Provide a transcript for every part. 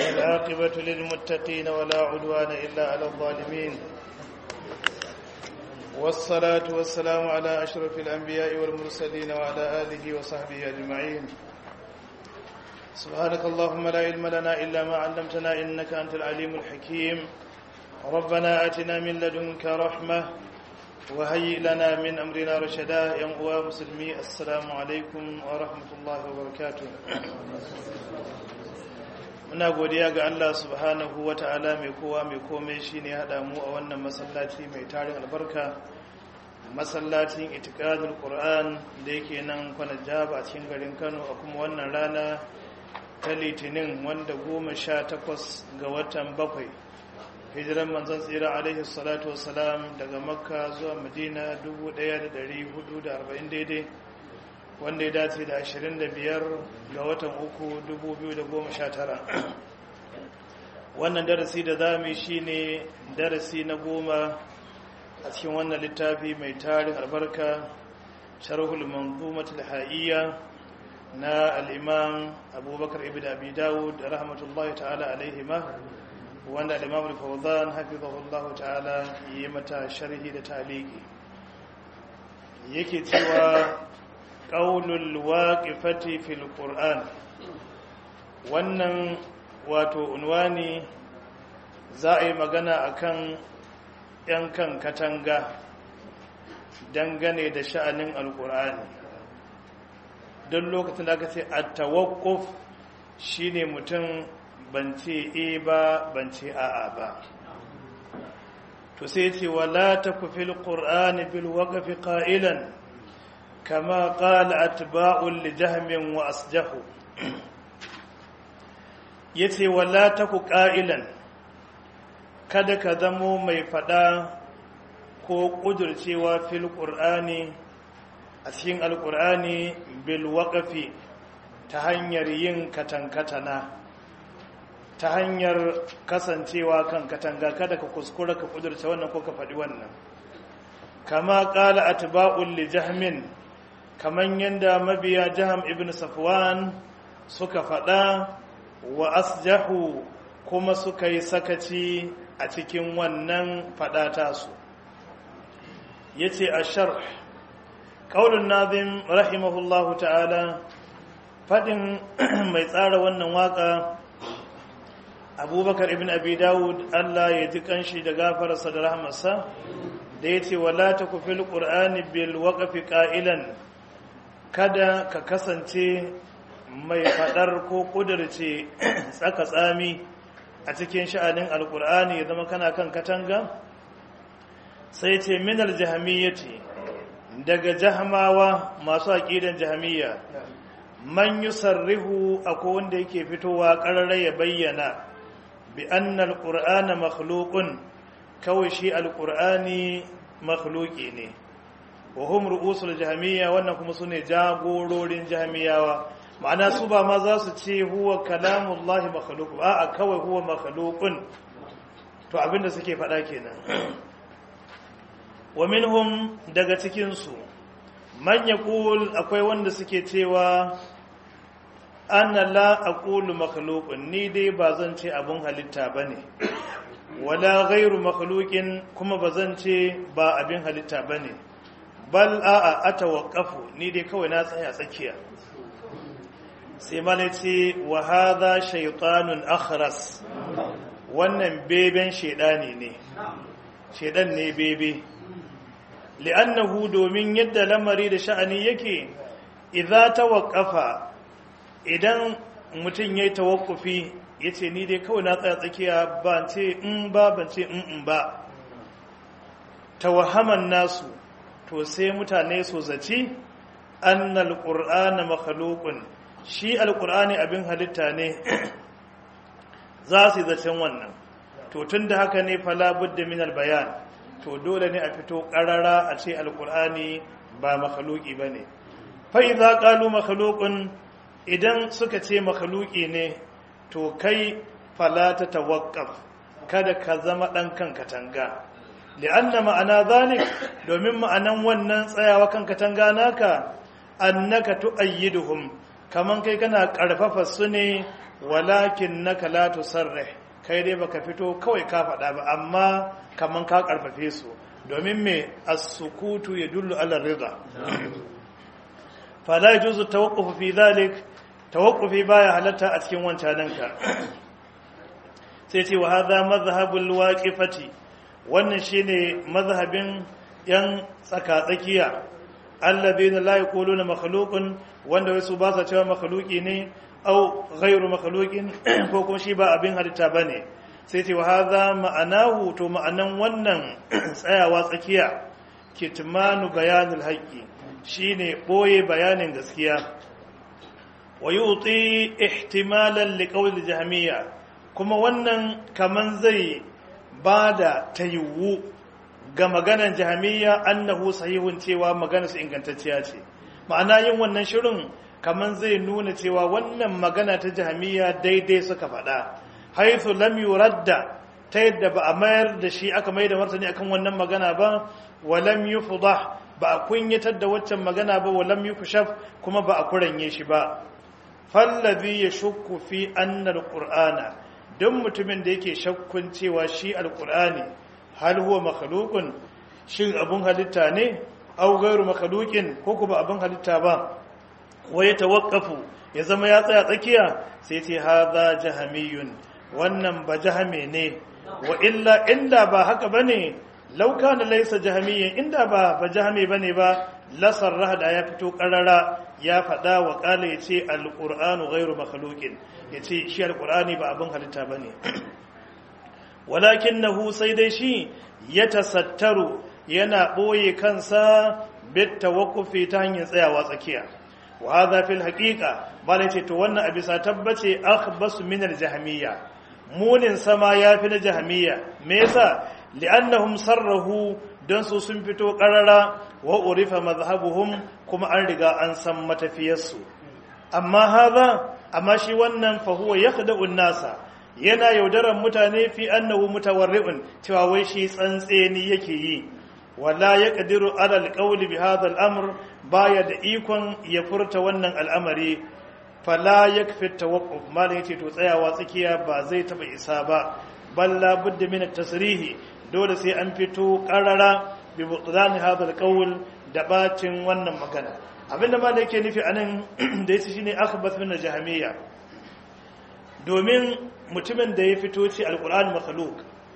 والعاقبة للمتقين ولا عدوان إلا على الظالمين والصلاة والسلام على أشرف الأنبياء والمرسلين وعلى آله وصحبه أجمعين سبحانك اللهم لا علم لنا إلا ما علمتنا إنك أنت العليم الحكيم ربنا آتنا من لدنك رحمة وهيئ لنا من أمرنا رشدا يا مسلمي السلام عليكم ورحمة الله وبركاته muna godiya ga Allah subhanahu wa ta'ala mai kowa mai komai shi ne haɗa mu a wannan masallaci mai tarin albarka masallacin itikadul ƙur'an da yake nan kwana jaba a cikin garin kano a kuma wannan rana ta litinin wanda goma sha takwas ga watan bakwai hijiran manzan tsira alaihi salatu wasalam daga makka zuwa madina 1440 daidai wanda ya dace da 25 ga watan uku 2019 wannan darasi da za mu yi shi ne darasi na goma a cikin wannan littafi mai tarin albarka sharhul manzumatul ha'iyya na al'imam abubakar ibn abi dawud rahmatullahi ta'ala alaihima wanda al'imam al-fawzan hafizahullahu ta'ala yi mata sharhi da taliki yake cewa ƙaunul waƙifati fil ƙur'an wannan wato unwani za a yi magana akan ‘yan kan katanga dangane da sha'anin alƙur'ani don lokacin da aka ce a tawakuf shi ne mutum bance e ba bance a'a ba to sai ce wala ta kufil ƙur'ani bil waƙafi ƙa'ilan كما قال أتباع لجهم وأسجه yace wala taku ƙa'ilan kada ka zamo mai faɗa ko ƙudurcewa fil ƙur'ani a cikin alƙur'ani bil waƙafi ta hanyar yin katankatana ta hanyar kasancewa kan katanga kada ka kuskura ka ƙudurce wannan ko ka faɗi wannan kama ƙala atba'ul li jahmin kaman yadda mabiya jaham ibn safwan suka faɗa wa asjahu kuma suka yi sakaci a cikin wannan faɗa tasu ya ce a sharh ƙaunin nazim rahimahullahu ta'ala faɗin mai tsara wannan waƙa abubakar ibn abi dawud allah ya ji ƙanshi da gafararsa da rahmarsa da ya ce wala ta kufil ƙur'ani bil waƙafi ƙa'ilan kada ka kasance mai faɗar ko ƙudurce tsaka tsami a cikin sha'anin alƙur'ani ya zama kana kan katanga sai ce minar jahamiyyati daga jahamawa masu aƙidan jahamiyya man yi sarrihu a wanda yake fitowa ƙararra ya bayyana bi annal ƙur'ana makhluqun kawai shi alƙur'ani makhluqi ne wa hum ru'usul jahmiya wannan kuma sune jagororin jahmiyawa ma'ana su ba ma za su ce huwa kalamullahi makhluq ba a kawai huwa makhluqun to abinda suke faɗa kenan wa minhum daga cikin su man yaqul akwai wanda suke cewa ana la aqulu makhluqun ni dai ba zan ce abun halitta bane wala ghairu makhluqin kuma ba zan ce ba abin halitta bane bal a'a atawaqqafu ni dai kawai na tsaya tsakiya sai mala ce wa hadha shaytanun akhras wannan beben shedani ne shedan ne bebe li'annahu domin yadda lamari da sha'ani yake idza tawaqqafa idan mutum yayi tawakkufi yace ni dai kawai na tsaya tsakiya ban ce in ba ban ce in in ba tawahaman nasu to sai mutane su zaci annal qur'ana makhluqun shi alqur'ani abin halitta ne za su zacen wannan to tunda haka ne fala budda min albayan to dole ne a fito qarara a ce alqur'ani ba makhluqi bane fa idza qalu makhluqun idan suka ce makhluqi ne to kai fala ta tawaqqaf kada ka zama dan kan katanga li'anna ma'ana zalik domin ma'anan wannan tsayawa kan katanga naka annaka tu'ayyiduhum kaman kai kana karfafa su ne walakin naka la tusarrih kai dai baka fito kawai ka faɗa ba amma kaman ka karfafe su domin me as-sukutu yadullu ala rida fala yajuzu tawaqquf fi dhalik tawaqqufi baya halatta a cikin wancananka sai ce wa hadha madhhabul waqifati wannan shine mazhabin yan tsaka-tsakiya alladhina la yaquluna makhluqun wanda wasu ba sa cewa makhluqi ne au ghairu makhluqin ko kuma shi ba abin halitta bane sai ce wa hadha ma'anahu to ma'anan wannan tsayawa tsakiya kitmanu bayanul haqqi shine boye bayanin gaskiya wa yuti ihtimalan liqawl jahmiyya kuma wannan kaman zai bada taywu ga maganar jahmiyya annahu sahihun cewa maganar su ingantacciya ce ma'ana yin wannan shirin kaman zai nuna cewa wannan magana ta jahmiyya daidai suka faɗa haythu lam yuradda ta yadda ba a mayar da shi aka mai da martani akan wannan magana ba wa lam yufdah ba a kunyatar da waccan magana ba wa lam yukshaf kuma ba a kuranye shi ba fallazi yashukku fi anna alqur'ana don mutumin da yake shakkun cewa shi alqur'ani hal huwa makhluqun shin abun halitta ne aw ghairu makhluqin ko kuma abun halitta ba wa yatawaqqafu ya zama ya tsaya tsakiya sai ce hadha jahamiyun wannan ba jahame ne wa illa inda ba haka bane law kana laysa jahamiyyan inda ba ba jahame bane ba la sarraha da ya fito karara ya fada wa kala yace alqur'anu ghairu makhluqin yace shi alqur'ani ba abin halitta bane walakinahu sai dai shi yatasattaru yana boye kansa bit tawaqqufi ta hanyar tsayawa tsakiya wa hadha fil haqiqa bala ce to wannan a bisa tabbace akhbasu min al jahmiyya munin sama yafi na jahmiyya me yasa li'annahum sarrahu don su sun fito karara wa urifa mazhabuhum kuma an riga an san matafiyarsu amma hadha amma shi wannan fa huwa yakhda'u nasa yana yaudaran mutane fi annahu mutawarri'un cewa wai shi tsantseni yake yi wala yaqdiru ala alqawli bi hadha al-amr baya da ikon ya furta wannan al'amari fala yakfi tawaqquf malai yace to tsayawa tsakiya ba zai taba isa ba balla budda min at-tasrihi dole sai an fito karara bi butlan hadha alqawl da bacin wannan magana abinda malai yake nufi anan da yace shine akhbath min al-jahmiyya domin mutumin da ya fito ci alquran makhluq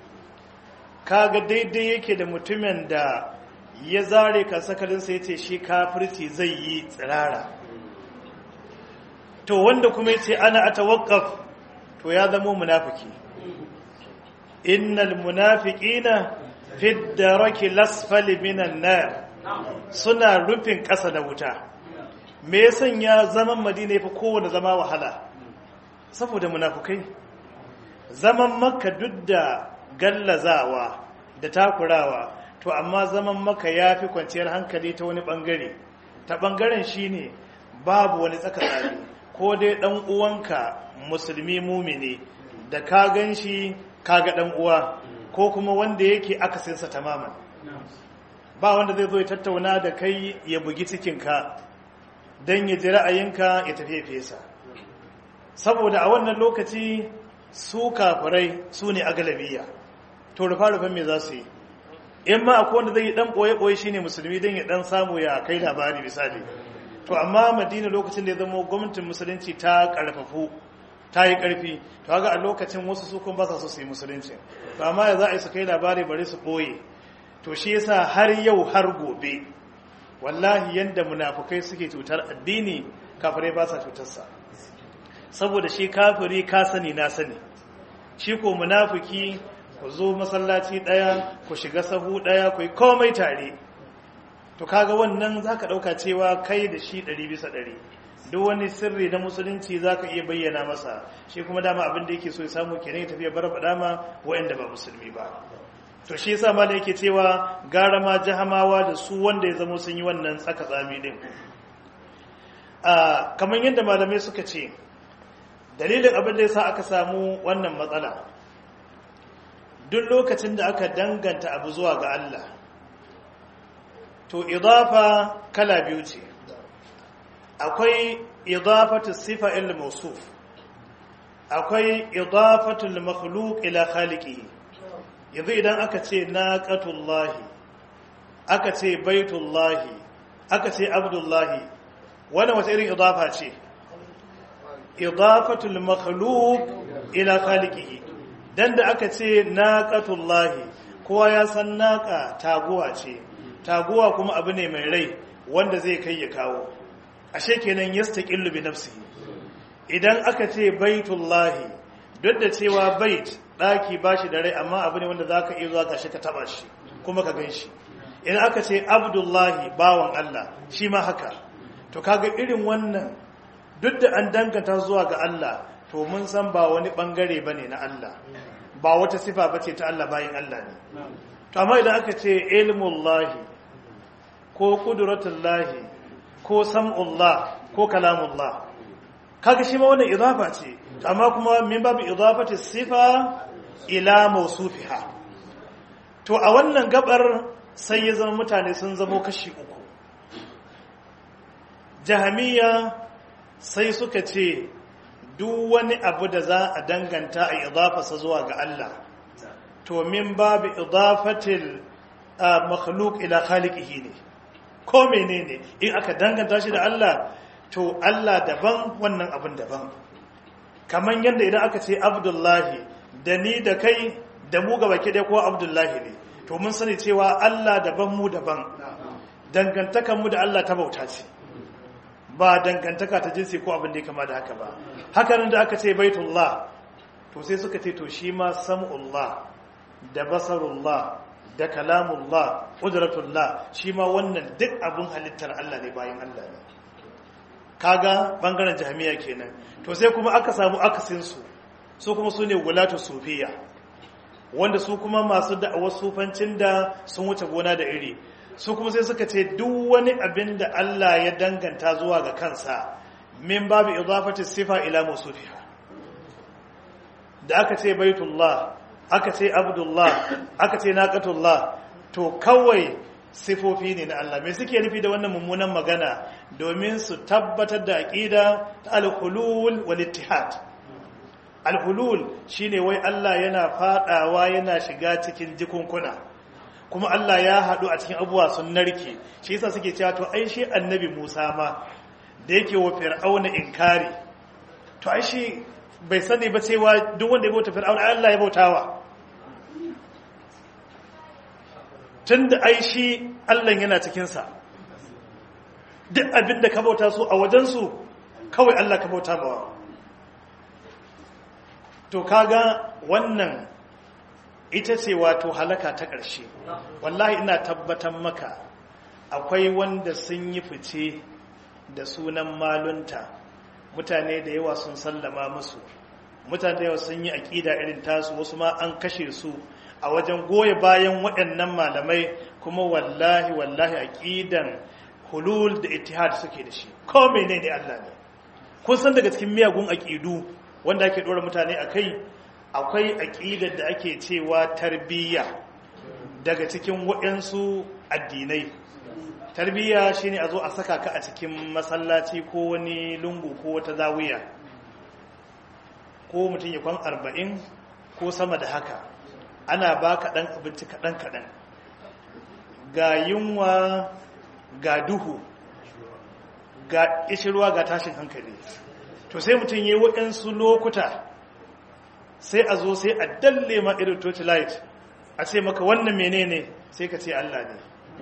kaga daidai yake da mutumin da ya zare kasakalinsa ya ce shi kafirci zai yi tsirara to wanda kuma ya ce ana a tawakkaf to ya zamo munafiki innal munafiqina fi daraki lasfali minan nar suna rufin ƙasa da wuta me ya sanya zaman madina yafi kowane zama wahala saboda munafukai zaman makka duk da gallazawa da takurawa to amma zaman maka ya fi kwanciyar hankali ta wani bangare ta bangaren shine babu wani tsaka tsari ko dai dan uwanka musulmi mumini da ka gan shi kaga dan uwa ko kuma wanda yake akasinsa tamaman ba wanda zai zo ya tattauna da kai ya bugi cikinka don ya ji ra'ayinka ya tafi fesa saboda a wannan lokaci su kafirai su ne a galabiya to rufa-rufan me za su yi in ma akwai wanda zai yi dan ɓoye-ɓoye shine musulmi don ya dan samu ya kai labari misali to amma madina lokacin da ya zama gwamnatin musulunci ta karfafu ta yi karfi to haka a lokacin wasu su kuma ba sa so su yi musulunci to amma ya za a yi su kai labari bari su ɓoye to shi yasa har yau har gobe wallahi yanda munafukai suke cutar addini kafirai ba sa cutarsa saboda shi kafiri ka sani na sani shi ko munafiki ku zo masallaci ɗaya ku shiga sahu ɗaya ku yi komai tare to kaga wannan za ka ɗauka cewa kai da shi ɗari bisa ɗari duk wani sirri na musulunci za ka iya bayyana masa shi kuma dama abin da yake so ya samu kenan ya tafiya bar faɗa ma waɗanda ba musulmi ba to shi yasa malai yake cewa gara ma jahamawa da su wanda ya zama sun yi wannan tsaka tsami din a kamar yadda malamai suka ce dalilin abin da yasa aka samu wannan matsala duk lokacin da aka danganta abu zuwa ga Allah to idafa kala biyu ce akwai idafatu sifa il mawsuf akwai idafatul makhluq ila khaliqihi yanzu idan aka ce naqatullahi aka ce baitullahi aka ce abdullahi wannan wata irin idafa ce idafatul makhluq ila khaliqihi dan da aka ce naqatullahi kowa ya san naqa taguwa ce taguwa kuma abu ne mai rai wanda zai kai ya kawo ashe kenan yastaqillu bi nafsihi idan aka ce baitullahi duk da cewa bait daki bashi da rai amma abu ne wanda zaka iya zuwa gashi ka taba shi kuma ka gan shi idan aka ce abdullahi bawan Allah shi ma haka to kaga irin wannan duk da an danganta zuwa ga Allah to mun san ba wani bangare bane na Allah ba wata sifa bace ta Allah bayin Allah ne to amma idan aka ce ilmullahi ko qudratullahi ko sam'ullah ko kalamullah kaga shi ma wannan idafa ce amma kuma min babu idafati sifa ila mawsufiha to a wannan gabar sai ya zama mutane sun zamo kashi uku jahamiya sai suka ce duk wani abu da za a danganta a idafasa zuwa ga Allah to min babu idafatil makhluq ila khaliqihi ne ko menene in aka danganta shi da Allah to Allah daban wannan abin daban kamar yadda idan aka ce abdullahi da ni da kai da mu gaba ke ko abdullahi ne to mun sani cewa Allah daban mu daban dangantakan mu da Allah ta bauta ce ba dangantaka ta jinsi ko abin da ya kama da haka ba hakanan da aka ce baitullah to sai suka ce to shi ma sam'ullah da basarullah da kalamullah qudratullah shi ma wannan duk abin halittar Allah ne bayan Allah ne kaga bangaren jami'a kenan to sai kuma aka samu akasin su su kuma su ne gulatu sufiya wanda su kuma masu da'awar sufancin da sun wuce gona da iri su kuma sai suka ce duk wani abin da Allah ya danganta zuwa ga kansa min babu idafati sifa ila musufiha da aka ce baitullah aka ce abdullah aka ce naqatullah to kawai sifofi ne na Allah me suke nufi da wannan mummunan magana domin su tabbatar da aqida ta al-hulul wal ittihad al-hulul shine wai Allah yana fadawa yana shiga cikin jikunkuna kuma Allah ya haɗu a cikin abubuwa sun narke shi yasa suke cewa to ai shi annabi Musa ma da yake wa fir'auna inkari to ai shi bai sani ba cewa duk wanda ya bauta fir'auna Allah ya bautawa tunda ai shi Allah yana cikin sa duk abin da ka bauta su a wajen su kawai Allah ka bauta bawa to kaga wannan ita ce wato halaka ta ƙarshe wallahi ina tabbatar maka akwai wanda sun yi fice da sunan malunta mutane da yawa sun sallama musu mutane da yawa sun yi aƙida irin tasu wasu ma an kashe su a wajen goye bayan waɗannan malamai kuma wallahi wallahi aƙidan hulul da ittihad suke da shi ko menene Allah ne kun san daga cikin miyagun aƙidu wanda ake ɗora mutane a kai akwai aƙidar da ake cewa tarbiyya daga cikin waɗansu addinai tarbiyya shine a zo a saka ka a cikin masallaci ko wani lungu ko wata zawiya ko mutum ya kwan arba'in ko sama da haka ana ba ka ɗan abinci kaɗan-kaɗan ga yunwa ga duhu ga ishirwa ga tashin hankali to sai mutum ya yi waɗansu lokuta sai a zo sai a dalle ma irin torchlight a ce maka wannan menene sai ka ce Allah ne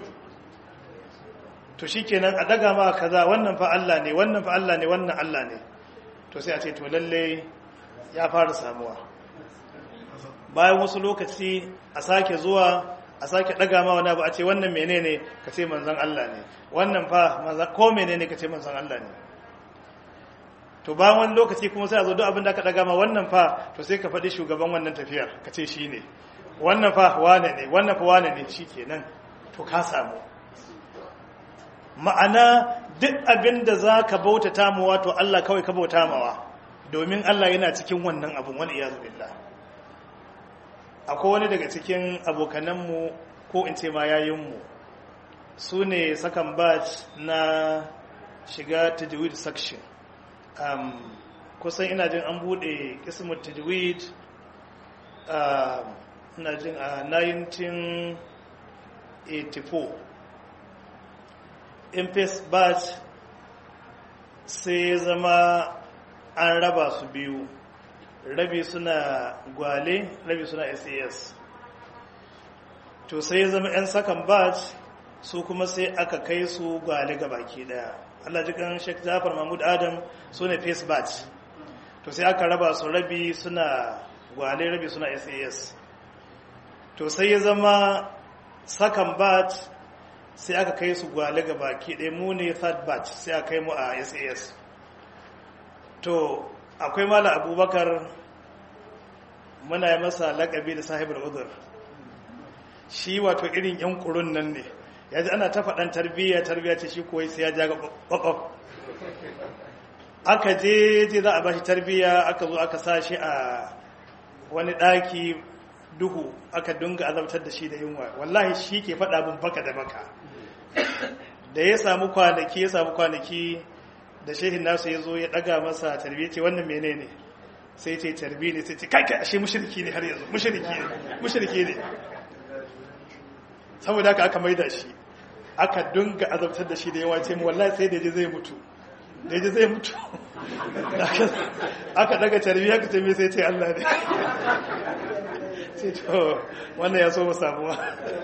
to shikenan a daga ma kaza wannan fa Allah ne wannan fa Allah ne wannan Allah ne to sai a ce to lalle ya fara samuwa bayan wasu lokaci a sake zuwa a sake daga ma wani abu a ce wannan menene ka ce manzon Allah ne wannan fa manzon ko menene ka ce manzon Allah ne to bayan wani lokaci kuma sai a zo duk abin da aka daga ma wannan fa to sai ka faɗi shugaban wannan tafiyar ka ce shi ne wannan fa wane ne wannan fa wane ne shi kenan to ka samu ma'ana duk abin da za ka bauta tamuwa to Allah kawai ka bauta mawa domin Allah yana cikin wannan abin wani iyazu billah akwai wani daga cikin abokananmu ko in ce ma yayinmu su ne sakan batch na shiga tajwid section kusan ina jin an bude kismut tajwid ina jin a 1984 impes batch sai zama an raba su biyu rabi suna gwale rabi suna sas to sai zama 'yan sakan batch su kuma sai aka kai su gwale ga baki daya Allah jikan Sheikh Jafar Mahmud Adam su ne face batch to sai aka raba su rabi suna gwale rabi suna SAS to sai ya zama second batch sai aka kai su gwale ga baki ɗaya mu ne third batch sai aka kai mu a SAS to akwai mala abubakar muna yi masa lakabi da sahibul uzur shi wato irin yan kurun nan ne ya ji ana ta faɗan tarbiyya tarbiyya ce shi koyi sai ya ja ga ƙwaƙwaf aka je je za a ba shi tarbiyya aka zo aka sa shi a wani ɗaki duhu aka dunga azabtar da shi da yunwa wallahi shi ke faɗa bin baka da baka da ya samu kwanaki ya samu kwanaki da shehin nasu ya zo ya ɗaga masa tarbiyya ce wannan menene sai ce tarbi ne sai ce kai kai ashe mushriki ne har yanzu mushriki ne mushriki ne saboda haka aka maida shi aka dunga azabtar da shi da yawa ce mu wallahi sai da je zai mutu da je zai mutu aka daga tarbi aka ce me sai ce Allah ne sai to wannan ya so mu samuwa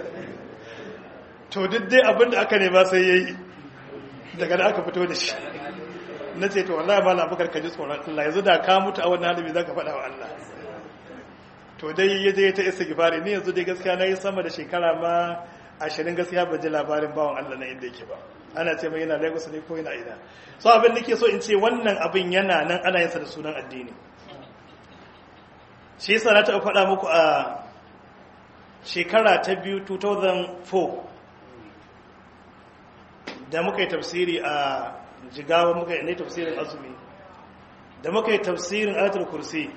to duk dai abinda aka nema sai yayi daga da aka fito da shi na ce to wallahi ba labukar ka ji tsoron Allah yanzu da ka mutu a wannan halin za ka faɗa wa Allah to dai ya je ta isa gifari ni yanzu dai gaskiya na yi sama da shekara ma ashirin gaskiya ba ji labarin bawan Allah na inda yake ba ana ce mai yana Lagos ne ko yana ina so abin nake so in ce wannan abin yana nan ana yin sa da sunan addini shi yasa na taɓa faɗa muku a shekara ta biyu 2004 da muka yi tafsiri a jigawa muka yi ne tafsirin azumi da muka yi tafsirin ayatul kursi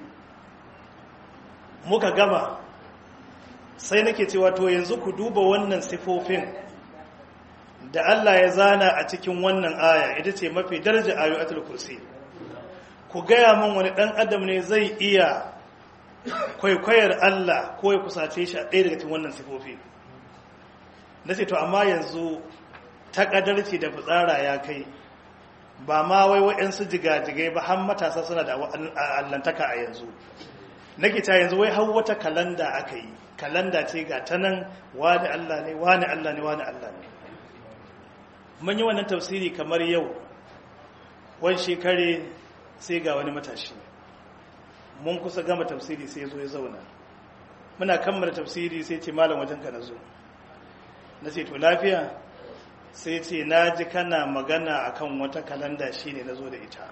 muka gama sai nake cewa to yanzu ku duba wannan sifofin da Allah ya zana a cikin wannan aya ita ce mafi daraja ayo ayatul kursi ku gaya min wani dan adam ne zai iya kwaikwayar Allah ko ya kusace shi a ɗaya daga cikin wannan sifofi nace to amma yanzu ta kadarci da fitsara ya kai ba ma wai waɗansu jigajigai ba har matasa suna da allantaka a yanzu nake ta yanzu wai har wata kalanda aka yi kalanda ce ga ta nan wani Allah ne wani Allah ne wani Allah ne mun yi wannan tafsiri kamar yau wani shekare sai ga wani matashi mun kusa gama tafsiri sai zo ya zauna muna kammala tafsiri sai ce malam wajen ka na zo na ce to lafiya sai ce na ji kana magana akan wata kalanda shine na zo da ita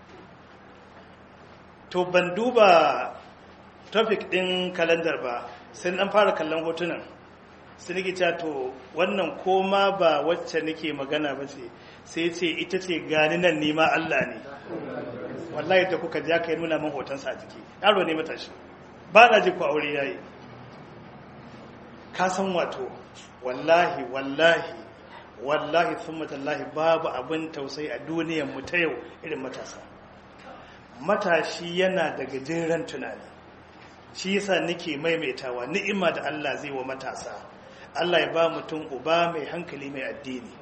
to ban duba topic din kalandar ba sai an fara kallon hotunan sai nake cewa to wannan koma ba wacce nake magana ba ce sai ce ita ce gani nan nima Allah ne wallahi da kuka ja kai nuna min hotonsa a jiki yaro ne matashi ba na ji ku aure yayi ka san wato wallahi wallahi wallahi thumma tallahi babu abin tausayi a duniyar mu ta yau irin matasa matashi yana da gajeren tunani shi yasa nake maimaitawa ni'ima da Allah zai wa matasa Allah ya ba mutum uba mai hankali mai addini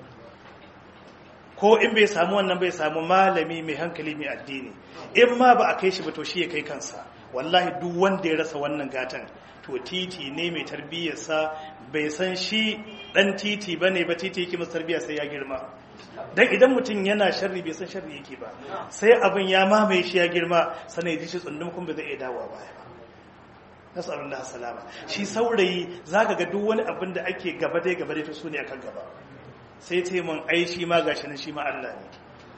ko in bai samu wannan bai samu malami mai hankali mai addini in ma ba a kai shi ba to shi ya kai kansa wallahi duk wanda ya rasa wannan gatan to titi ne mai tarbiyyarsa bai san shi dan titi bane ba titi yake masa tarbiyya sai ya girma dan idan mutum yana sharri bai san sharri yake ba sai abin ya mamaye shi ya girma sanai ji shi tsundum kun bai zai iya dawowa baya ba nasallallahu salama shi saurayi zaka ga duk wani abin da ake gaba dai gaba dai to su ne akan gaba sai ce mun ai shi ma gashi nan shi ma Allah ne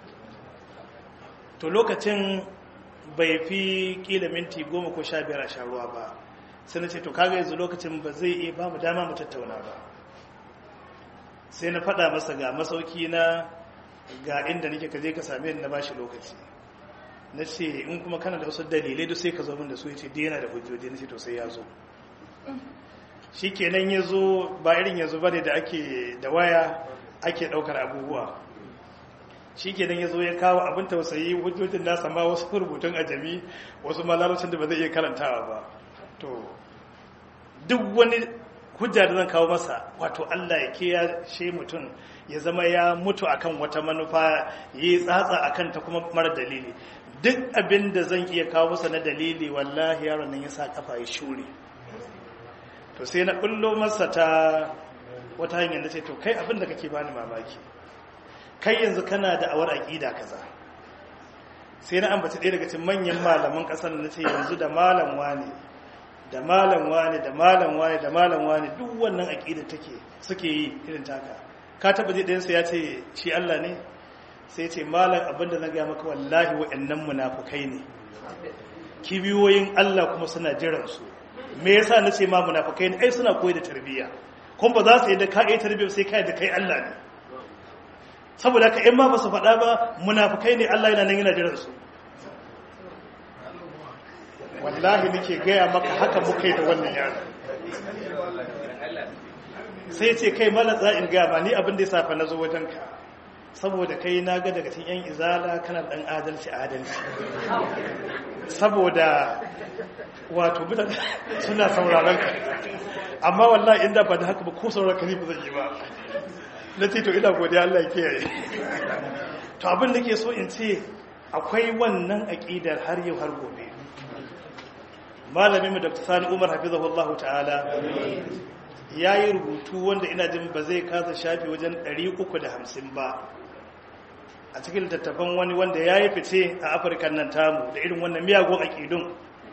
to lokacin bai fi kila minti goma ko sha biyar a sha ruwa ba sai na ce to kaga yanzu lokacin ba zai iya ba mu dama mu tattauna ba sai na faɗa masa ga masauki na ga inda nake ka je ka same ni na bashi lokaci na ce in kuma kana da wasu dalilai duk sai ka zo min da su ya ce yana da hujjoji na ce to sai ya zo shi kenan ya zo ba irin yanzu ba ne da ake da waya ake ɗaukar abubuwa shi ke ya zo ya kawo abin tausayi hujjojin nasa ma wasu rubutun ajami wasu malarocin da ba zai iya karantawa ba to duk wani hujja da zan kawo masa wato Allah ya kiyashe mutum ya zama ya mutu akan wata manufa ya yi tsatsa akan ta kuma mara dalili duk abin da zan iya kawo masa na dalili wallahi yaron nan ya sa kafa ya shure to sai na kullo masa ta wata hanyar da ce to kai abin da kake bani mamaki kai yanzu kana da awar aqida kaza sai na ambaci ɗaya daga cikin manyan malaman ƙasar na ce yanzu da malam wane da malam wane da malam wane da malam wane duk wannan aqida take suke yi irin taka ka taba ji ɗayansa ya ce shi Allah ne sai ce malam abinda na gaya maka wallahi wa'annan munafukai ne kibiyoyin Allah kuma suna jiran su me yasa na ce ma munafukai ne ai suna koyi da tarbiyya kuma ba za su yi da ka yi tarbiyya sai kai da kai Allah ne saboda ka in ma ba su faɗa ba munafukai ne Allah yana nan yana jiran su wallahi nake gaya maka haka muka yi da wannan yaro sai ce kai malam za in gaya ba ni abin da ya safa na zo wajenka saboda kai na ga daga cikin 'yan izala kana dan adalci adalci saboda wato mutane suna sauraron ka amma wallahi inda ba da haka ba ko sauraron ka ne ba zan yi ba na ce to ina godiya Allah ya kiyaye to abin da ke so in ce akwai wannan aƙidar har yau har gobe malamin mu Dr. Sani Umar hafizahullahu ta'ala ya yi rubutu wanda ina jin ba zai kasa shafi wajen 350 ba a cikin littattafan wani wanda ya yi fice a afirka nan tamu da irin wannan miyagun aƙidun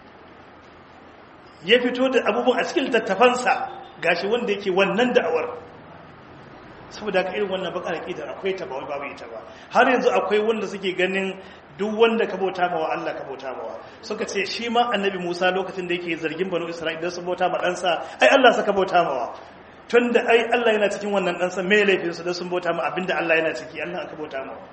ya fito da abubuwan a cikin littattafansa gashi wanda yake wannan da'awar saboda ka irin wannan bakar aƙidar akwai ta ba wai babu ita ba har yanzu akwai wanda suke ganin duk wanda ka bauta mawa Allah ka bauta mawa suka ce shi ma annabi Musa lokacin da yake zargin banu Isra'ila sun bauta ma ɗansa ai Allah saka bauta mawa tun da ai Allah yana cikin wannan ɗansa mai laifin su da sun bauta ma abinda Allah yana ciki Allah aka bauta mawa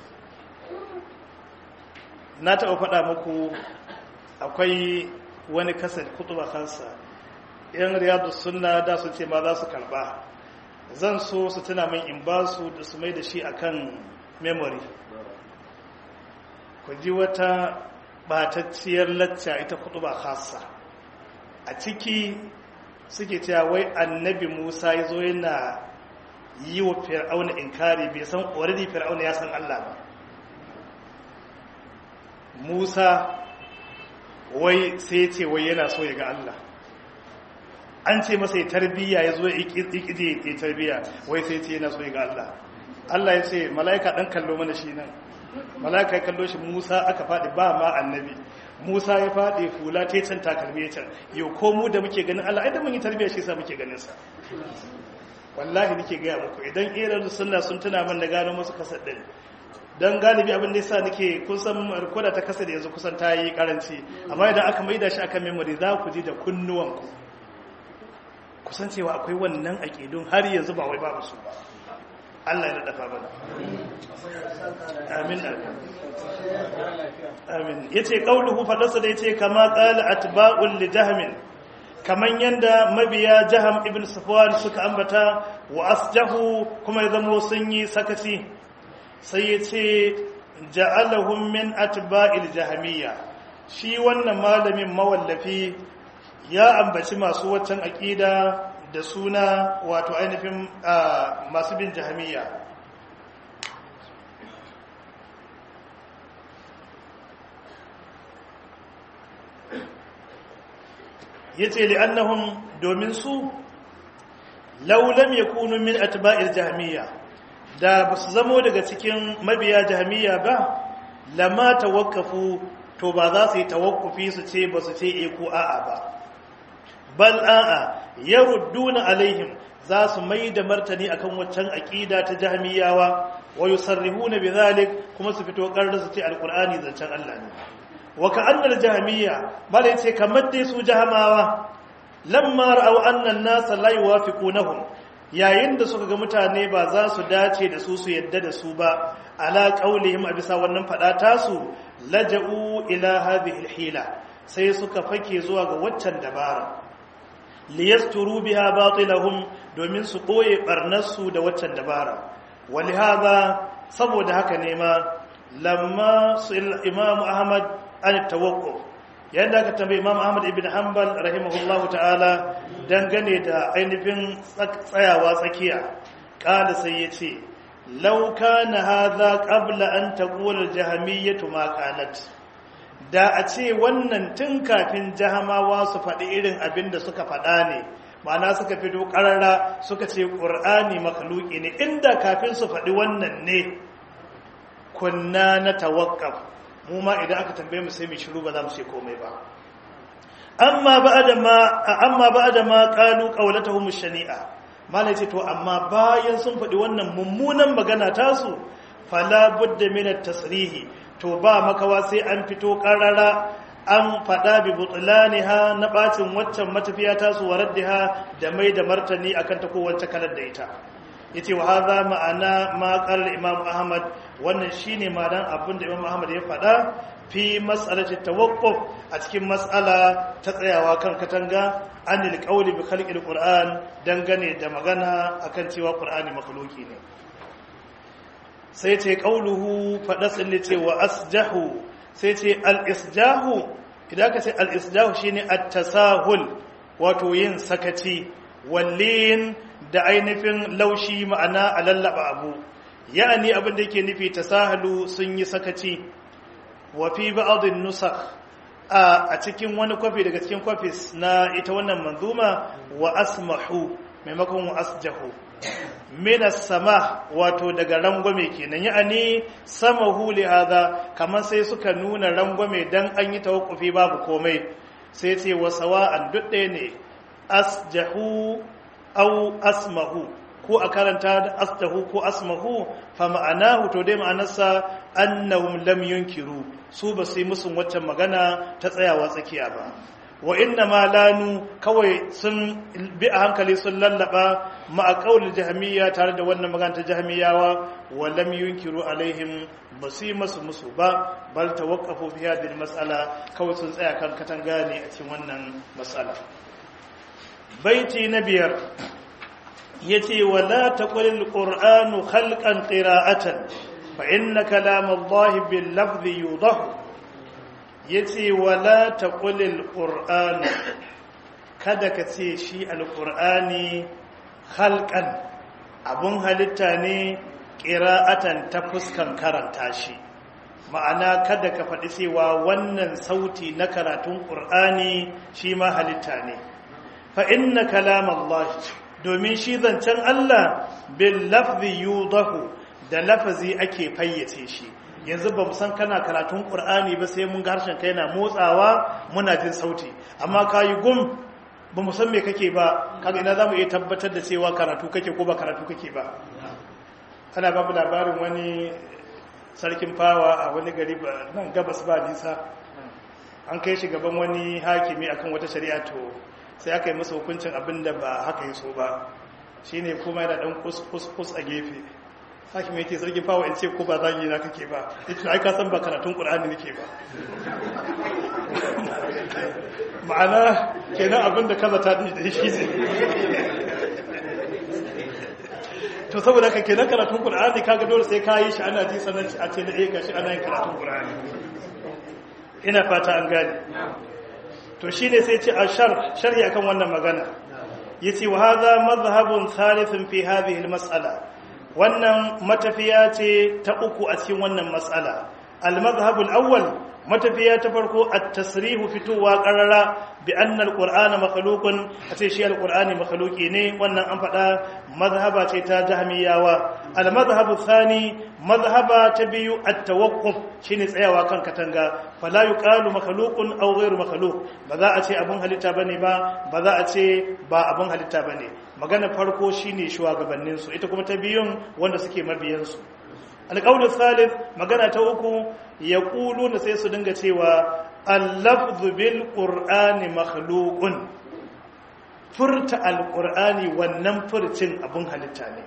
na taɓa faɗa muku akwai wani kasar kutuba kansa yan riyadu sunna da su ce ma za su karba zan so su tuna min in ba su da su mai da shi akan memory ku ji wata batacciyar lacca ita kudu ba khassa a ciki suke cewa wai annabi musa ya zo yana yi wa fir'auna inkari bai san already fir'auna ya san allah ba musa wai sai ce wai yana so ya ga allah an ce masa ya tarbiyya ya zo ya ikide ya tarbiyya wai sai ce yana so ya ga allah allah ya ce mala'ika dan kallo mana shi nan malaka ya kallo shi musa aka faɗi ba ma annabi musa ya faɗi fula ta can takalmi ya can yau ko mu da muke ganin allah idan mun yi tarbiyya shi sa muke ganin sa wallahi nake gaya muku idan irin sunna sun tuna man da gano musu kasar din dan galibi abin da yasa nake kun san rikoda ta kasar yanzu kusan ta yi karanci amma idan aka maida shi akan memory za ku ji da kunnuwanku kusan cewa akwai wannan aƙidun har yanzu ba wai babu su ba Allah ya dafa mana amin amin yace qauluhu fadarsa da yace kama qala atba'ul li jahmin kaman yanda mabiya jaham ibn safwan suka ambata wa asjahu kuma ya zamo sun yi sakaci sai yace ja'alahum min atba'il jahmiyya shi wannan malamin mawallafi ya ambaci masu waccan aqida da suna wato ainihin masu bin jahamiya ya ce li'annahun domin su laulam ya kunu min atba'ir jahamiya da ba su zamo daga cikin mabiya jahamiya ba lama tawakkafu to ba za su yi tawakkufi su ce ba su ce e ko a'a ba bal a'a yarudduna alaihim za su mai da martani akan waccan aqida ta jahmiyawa wa yusarrihuna bidhalik kuma su fito karar su ce alqur'ani zancen Allah ne wa ka'annal jahmiya bale ce kamar dai su jahmawa lamma ra'aw anna an-nas la yuwafiqunahum yayin da suka ga mutane ba za su dace da su su yadda da su ba ala qaulihim a bisa wannan fada tasu laja'u ila hadhihi al-hila sai suka fake zuwa ga waccan dabara liyasturu biha batilahum domin su koye barnarsu da waccan dabara walihada saboda haka ne ma lamma imam ahmad an tawakkuf yadda aka tambayi imam ahmad ibn hanbal rahimahullahu ta'ala dangane da ainihin tsayawa tsakiya kala sai ya ce law kana hadha qabla an taqula al-jahmiyyah ma qalat da a ce wannan tun kafin jahamawa su faɗi irin abin da suka faɗa ne ma'ana suka fito ƙarara suka ce ƙur'ani makhluki ne inda kafin su faɗi wannan ne kunna na tawakkaf mu ma idan aka tambaye mu sai mu shiru ba za mu ce komai ba amma ba'da ma amma ba'da ma qalu qawlatuhum shani'a malai ce to amma bayan sun faɗi wannan mummunan magana tasu fala budda min at-tasrihi to ba makawa sai an fito karara an faɗa bi butlaniha na bacin waccan matafiya tasu waraddiha da mai da martani akan ta kowace kalar da ita yace wa hadha ma'ana ma qala imam ahmad wannan shine ma'anar abin da imam ahmad ya faɗa fi mas'alati tawaqquf a cikin mas'ala ta tsayawa kan katanga anil qawli bi khalqil qur'an dangane da magana akan cewa qur'ani makhluki ne sai ce qauluhu fadasin ce wa asjahu sai ce al-isjahu idan ka ce al-isjahu shine at-tasahul wato yin sakaci wallin da ainihin laushi ma'ana a lallaba abu ya'ani abin da yake nufi tasahalu sun yi sakaci wa fi ba'dhin nusakh a cikin wani kwafi daga cikin kwafis na ita wannan manzuma wa asmahu maimakon wa asjahu minas sama wato daga rangwame kenan ya'ani samahu li hadha kamar sai suka nuna rangwame dan an yi tawakkufi babu komai sai ce wa sawa'an duk ɗaya ne asjahu aw asmahu ko a karanta da asjahu ko asmahu fa ma'anahu to dai ma'anarsa annahum lam yunkiru su ba su yi musun waccan magana ta tsayawa tsakiya ba wa inna ma lanu kawai sun bi a hankali sun lallaba ma'a qaulil jahmiya tare da wannan magana ta jahmiyawa wa lam yunkiru alaihim basu masu musu ba bal tawaqqafu fi hadhihi mas'ala kawai sun tsaya kan katanga ne a cikin wannan mas'ala baiti na biyar yace wala taqulil qur'anu khalqan qira'atan fa inna kalamallahi bil lafzi yudahu ya ce wala ta ƙulil ƙur'ani kada ka ce shi alƙur'ani halkan abun halitta ne ƙira'atan ta fuskan karanta shi ma'ana kada ka faɗi cewa wannan sauti na karatun ƙur'ani shi ma halitta ne fa inna kalam Allah domin shi zancen Allah bil lafzi yudahu da lafazi ake fayyace shi yanzu ba mu san kana karatun ƙur'ani ba sai mun ga harshen kai na motsawa muna jin sauti amma ka yi gum ba mu san me kake ba kaga ina za mu iya tabbatar da cewa karatu kake ko ba karatu kake ba ana babu labarin wani sarkin fawa a wani gari ba nan gabas ba nisa an kai shi gaban wani hakimi akan wata shari'a to sai aka yi masa hukuncin abin da ba haka yi so ba shine kuma yana dan kus a gefe haki mai ce sarki fawa in ce ko ba zagi na kake ba ita ai ka san ba karatun qur'ani nake ba ma'ana kenan abin da kaza ta da shi ne to saboda ka kenan karatun qur'ani kaga dole sai ka yi shi ana ji sanan a ce da eh gashi ana yin karatun qur'ani ina fata an gane to shine sai ce ashar sharhi akan wannan magana yace wa hadha madhhabun thalithun fi hadhihi al-mas'ala wannan matafiya ce ta uku a cikin wannan matsala al-madhhabul awwal matafiya ta farko at-tasrihu fitowa qarara bi anna al-qur'ana makhluqun ace shi al-qur'ani makhluqi ne wannan an faɗa mazhaba ce ta jahmiyawa al-madhhabu thani mazhaba ta biyu at-tawaqquf shine tsayawa kan katanga fala yuqalu makhluqun aw ghayru makhluq ba za a ce abun halitta bane ba ba za a ce ba abun halitta bane magana farko shine shugabannin su ita kuma ta biyun wanda suke mabiyan su alqawlu thalith magana ta uku yaquluna sai su dinga cewa al-lafzu bil qur'ani makhluqun furta al-qur'ani wannan furcin abun halitta ne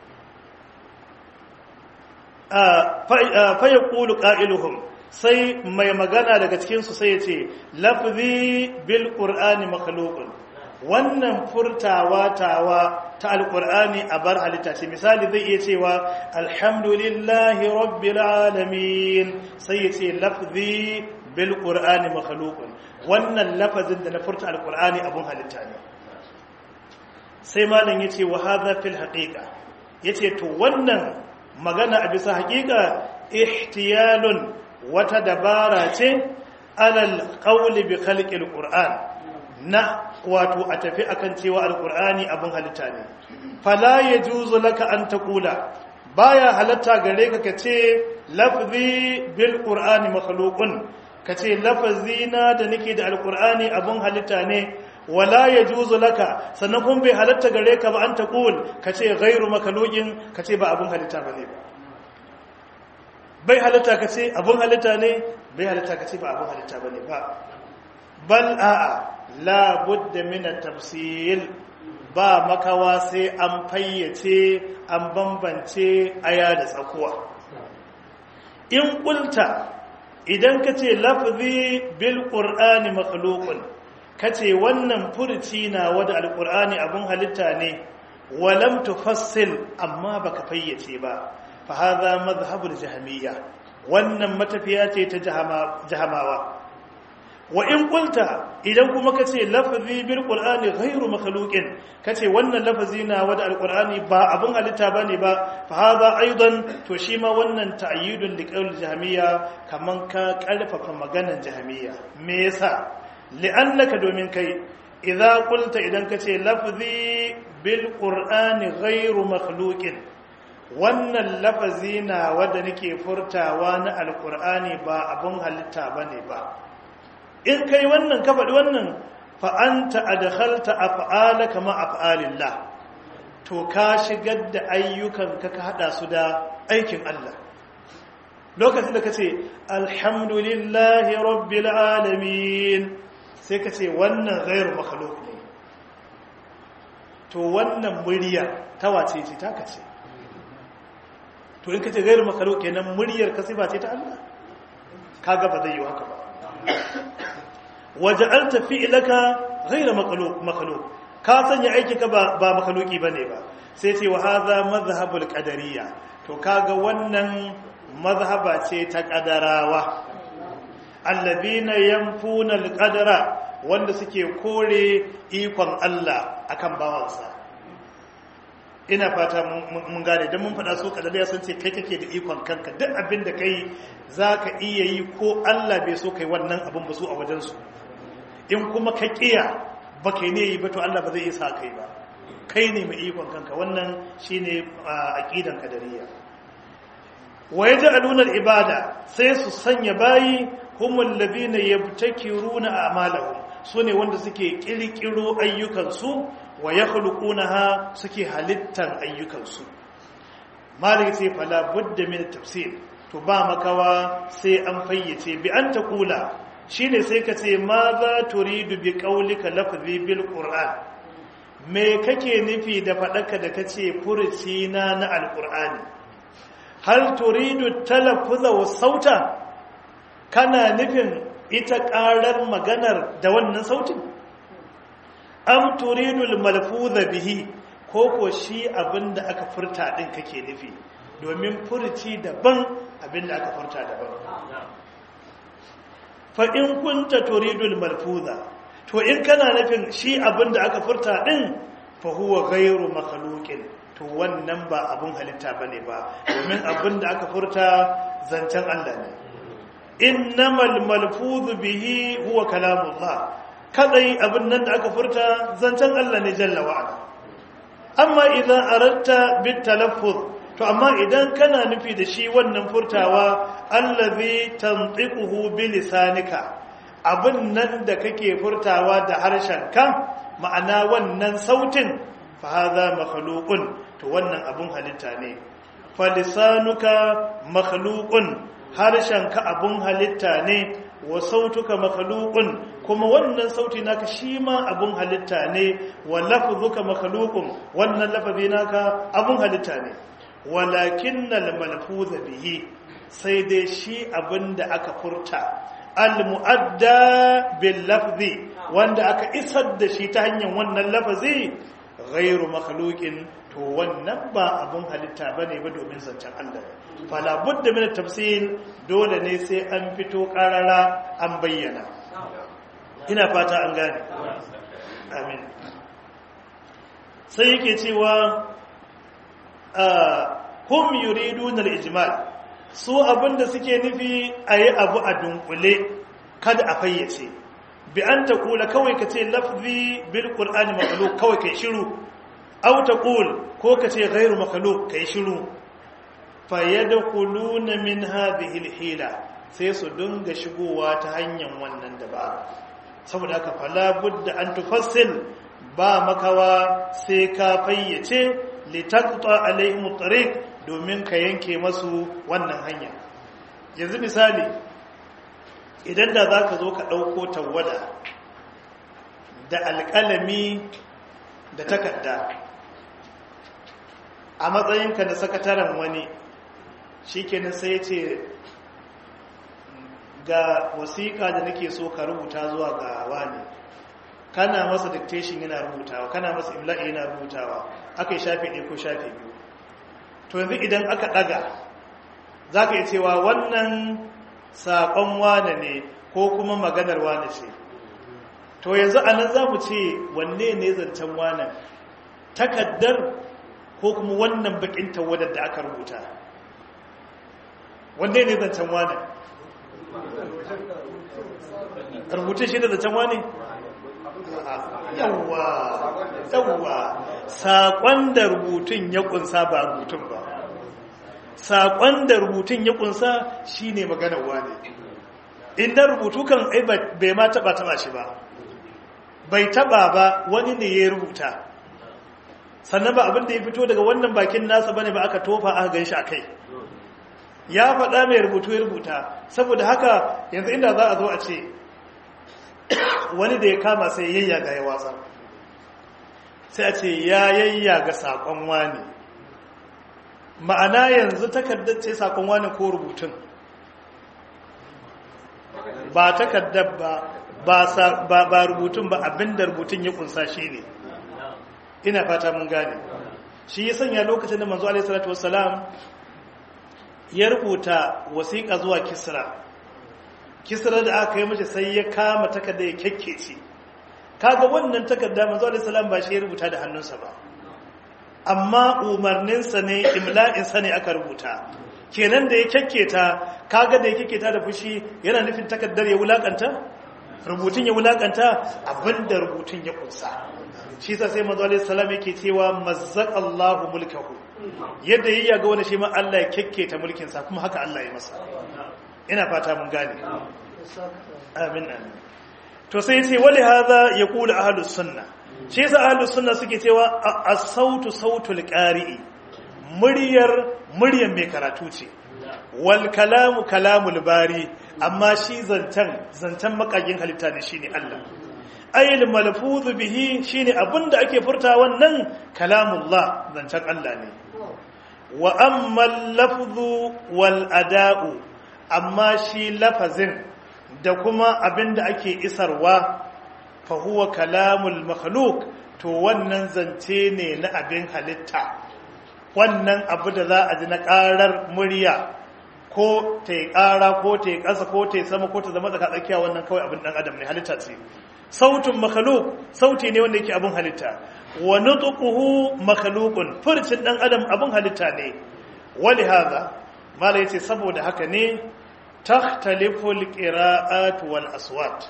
fa yaqulu qailuhum sai mai magana daga cikinsu sai ya ce lafzi bil qur'ani makhluqun wannan furtawa tawa ta alkur'ani a bar halitta ce misali zai iya cewa alhamdulillahi rabbil alamin sai ya ce lafzi bil qur'ani makhluqun wannan lafazin da na furta alkur'ani abun halitta ne sai malam yace wa hadha fil haqiqa yace to wannan magana a bisa haqiqa ihtiyalun wata dabara ce alal qawli bi khalqil qur'an na wato a tafi akan cewa alqur'ani abun halitta ne fala yajuzu laka an taqula baya halatta gare ka kace lafzi bil qur'ani makhluqun kace lafazina da nake da alqur'ani abun halitta ne wala yajuzu laka sannan kun bai halatta gare ka ba an taqul kace ghairu makhluqin kace ba abun halitta bane ba bai halitta ka ce abin halitta ne bai halitta ka ce ba abin halitta ba ne ba bal a'a la budda min tafsil ba makawa sai an fayyace an bambance aya da tsakuwa in kulta idan ka ce lafzi bil qur'ani makhluqun kace wannan furci na wada alqur'ani abin halitta ne walam tufassil amma baka fayyace ba فهذا مذهب الجهمية wannan matafiya ce ta jahamawa wa in qulta idan kuma kace lafzi bil qur'ani ghairu makhluqin kace wannan lafazi na wada alqur'ani ba abun halitta bane ba fa hadha aidan to shi ma wannan ta'yidun li qawl jahmiya kaman ka karfafa maganan jahmiya me yasa li'annaka domin kai idza qulta idan kace lafzi bil qur'ani ghairu makhluqin wannan lafazi na wadda nake furtawa na alkur'ani ba abun halitta ba ne ba in kai wannan ka faɗi wannan fa'anta adkhalta af'ala kama af'alillah to ka shigar da ayyukan ka ka hada su da aikin Allah lokacin da kace alhamdulillahi rabbil alamin sai kace wannan ghairu makhluq ne to wannan murya ta wace ce ta kace to in ka ce gairu makalo kenan muryar ka sifa ce ta Allah kaga ba zai yi haka ba waja'alta fi'laka ghayra makalo makalo ka sanya aiki ka ba ba makaloki bane ba sai ce wa hadha madhhabul qadariyya to kaga wannan mazhaba ce ta qadarawa alladhina yanfuna alqadara wanda suke kore ikon Allah akan bawansa ina fata mun gane don mun faɗa so kadada ya san ce kai kake da ikon kanka duk abin da kai za ka iya yi ko Allah bai so kai wannan abin ba su a wajensu in kuma ka ƙiya ba kai ne yi ba to Allah ba zai isa kai ba kai ne mai ikon kanka wannan shine aqidan kadariya wa yaj'aluna al-ibada sai su sanya bayi humul ladina yabtakiruna a'malahum sune wanda suke kirkiro ayyukansu wa ya ha suke halittar ayyukansu malik ce fala budda min tafsir to ba makawa sai an fayyace bi an ta kula shine sai ka ce ma za turidu bi qaulika lafzi bil qur'an me kake nufi da fadaka da kace furuci na na alqur'ani hal turidu talaffuza wa sauta kana nufin ita karar maganar da wannan sautin am turidul malfuza bihi ko ko shi abinda aka furta din kake nufi domin furci daban abinda aka furta daban fa in kunta turidul malfuza to in kana nufin shi abinda aka furta din fa huwa ghairu makhluqin to wannan ba abun halitta bane ba domin abinda aka furta zancen Allah ne innamal malfuzu bihi huwa kalamullah kadai abin nan da aka furta zancen Allah ne jalla wa'ala amma idan aratta bit talaffuz to amma idan kana nufi da shi wannan furtawa allazi tantiquhu bi lisanika abin nan da kake furtawa da harshenka ma'ana wannan sautin fa hadha makhluqun to wannan abun halitta ne fa lisanuka makhluqun harshenka abun halitta ne wa sautuka makhluqun kuma wannan sauti naka shi ma abun halitta ne wa lafzuka makhluqun wannan lafazi naka abun halitta ne walakinnal malfuz bihi sai dai shi abinda aka furta al-mu'adda bil lafzi wanda aka isar da shi ta hanyar wannan lafazi ghairu makhluqin to wannan ba abun halitta bane ba domin zancen Allah fala budda min tafsil dole ne sai an fito karara an bayyana ina fata an gane amin sai yake cewa hum yuridun al-ijmal su abinda suke nufi ayi abu a dunkule kada a fayyace bi an taqula kawai kace lafzi bil qur'ani makhluq kawai kai shiru aw taqul ko kace ghairu makhluq kai shiru fayadkhuluna min hadhihi al-hila sai su dinga shigowa ta hanyar wannan dabara saboda haka fala budda an tufassil ba makawa sai ka fayyace litaqta alaihim tariq domin ka yanke masu wannan hanya yanzu misali idan da zaka zo ka dauko tawada da alƙalami da takarda a matsayinka na sakataren wani shikenan sai ya ce ga wasiƙa da nake so ka rubuta zuwa ga wani kana masa dictation yana rubutawa kana masa imla'i yana rubutawa aka yi shafi ɗaya ko shafi biyu to yanzu idan aka ɗaga za ka yi cewa wannan saƙon wane ne ko kuma maganar wane ce to yanzu a nan za mu ce wanne ne zancen wane takaddar ko kuma wannan bakin tawadar da aka rubuta wanne ne zancen wane rubutun shi da zancen wane yawwa yawwa saƙon da rubutun ya ƙunsa ba rubutun ba saƙon da rubutun ya ƙunsa shi ne maganar wane inda rubutu kan ai bai ma taɓa taɓa shi ba bai taɓa ba wani ne ya rubuta sannan ba abin da ya fito daga wannan bakin nasa bane ba aka tofa aka gan shi a kai ya faɗa mai rubutu ya rubuta saboda haka yanzu inda za a zo a ce wani da ya kama sai yayya ga ya watsa sai a ce ya yayya ga saƙon wani ma'ana yanzu takardar ce saƙon wani ko rubutun ba takardar ba ba rubutun ba abinda rubutun ya kunsa shi ne ina fata mun gane shi ya sanya lokacin da manzo alaihi salatu wassalam ya rubuta wasiƙa zuwa kisra kisra da aka yi mace sai ya kama takarda ya kyakkece kaga wannan takarda manzo alaihi salam ba shi ya rubuta da hannunsa ba amma umarninsa ne imla'insa ne aka rubuta kenan da ya kyakketa kaga da ya kyakketa da fushi yana nufin takardar ya wulakanta rubutun ya wulakanta abinda rubutun ya kunsa shi sa sai manzo alaihi salam yake cewa mazzaqallahu mulkahu yadda yayi ga wani shi ma Allah ya kekketa mulkin sa kuma haka Allah ya masa ina fata mun gane amin amin to sai yace wali hadha yaqulu ahlus sunna shi yasa ahlus sunna suke cewa as-sautu sautul qari'i muryar muryar mai karatu ce wal kalamu kalamul bari amma shi zantan zantan makagin halitta ne shine Allah ayyul malfuzu bihi shine abinda ake furta wannan kalamullah zancen Allah ne wa amma lafzu wal ada'u amma shi lafazin da kuma abinda ake isarwa fa huwa kalamul makhluq to wannan zance ne na abin halitta wannan abu da za a ji na karar murya ko ta yi kara ko ta yi ƙasa ko ta yi sama ko ta zama tsaka tsakiya wannan kawai abin dan adam ne halitta ce sautin makhluk sauti ne wanda yake abin halitta wa nutquhu makhluqun furcin dan adam abin halitta ne wali hadha mala yace saboda haka ne takhtalifu alqira'at wal aswat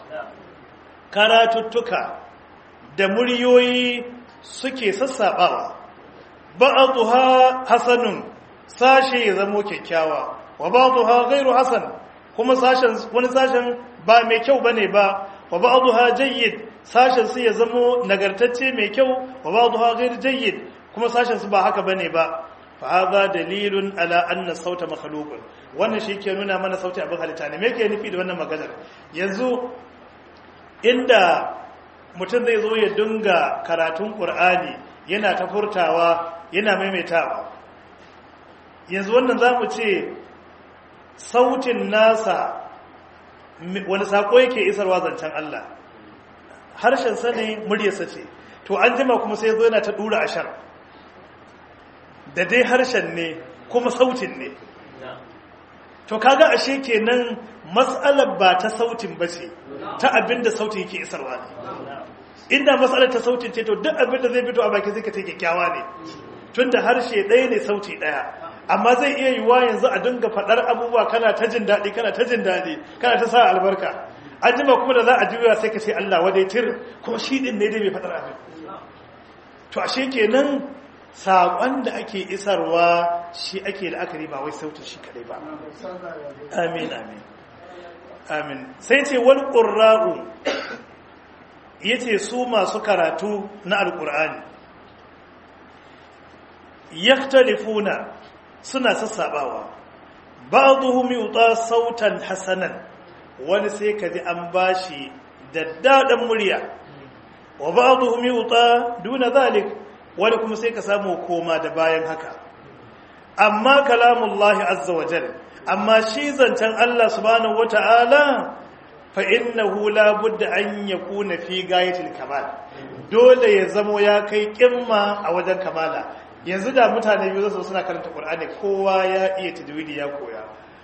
karatuttuka da muryoyi suke sassabawa ba'dha hasanun sashe ya zamo kyakkyawa wa ba'dha ghairu hasan kuma sashen wani sashen ba mai kyau bane ba wa ba'dha jayyid sashen su ya zamo nagartacce mai kyau wa ba'dha ghairu jayyid kuma sashen su ba haka bane ba fa hadha dalilun ala anna sauta makhluqun wannan shi ke nuna mana sauti abin halitta ne me yake nufi da wannan maganar yanzu inda mutum zai zo ya dinga karatun qur'ani yana ta furtawa yana maimaitawa yanzu wannan zamu ce sautin nasa wani sako yake isarwa zancen Allah harshen sa ne muryarsa ce to an jima kuma sai zo yana ta dura ashar da dai harshen ne kuma sautin ne to kaga ashe kenan mas'alar ba ta sautin ba ce ta abinda sautin yake isarwa ne inda mas'alar ta sautin ce to duk abinda zai fito a baki zai ka ce kyakkyawa ne tunda harshe ɗaya ne sauti ɗaya amma zai iya yiwuwa yanzu a dinga faɗar abubuwa kana ta jin daɗi kana ta jin daɗi kana ta sa albarka an jima kuma da za a juya sai ka ce Allah wadai tir kuma shi ɗin ne dai bai faɗar abin to ashe kenan saƙon da ake isarwa shi ake la'akari ba wai sautin shi kadai ba amin amin amin sai ce wani ƙurra'u ya ce su masu karatu na alƙur'ani yaktalifuna suna sassabawa ba'dhum yuta sautan hasanan wani sai kaji an bashi daddadan murya wa ba'dhum yuta duna zalik wani kuma sai ka samu koma da bayan haka amma kalamullahi azza wa jal amma shi zancen Allah subhanahu wata'ala fa innahu la budda an yakuna fi gayatil kamal dole ya zamo ya kai kimma a wajen kamala yanzu da mutane biyu zasu suna karanta Qur'ani kowa ya iya tajwidi ya koya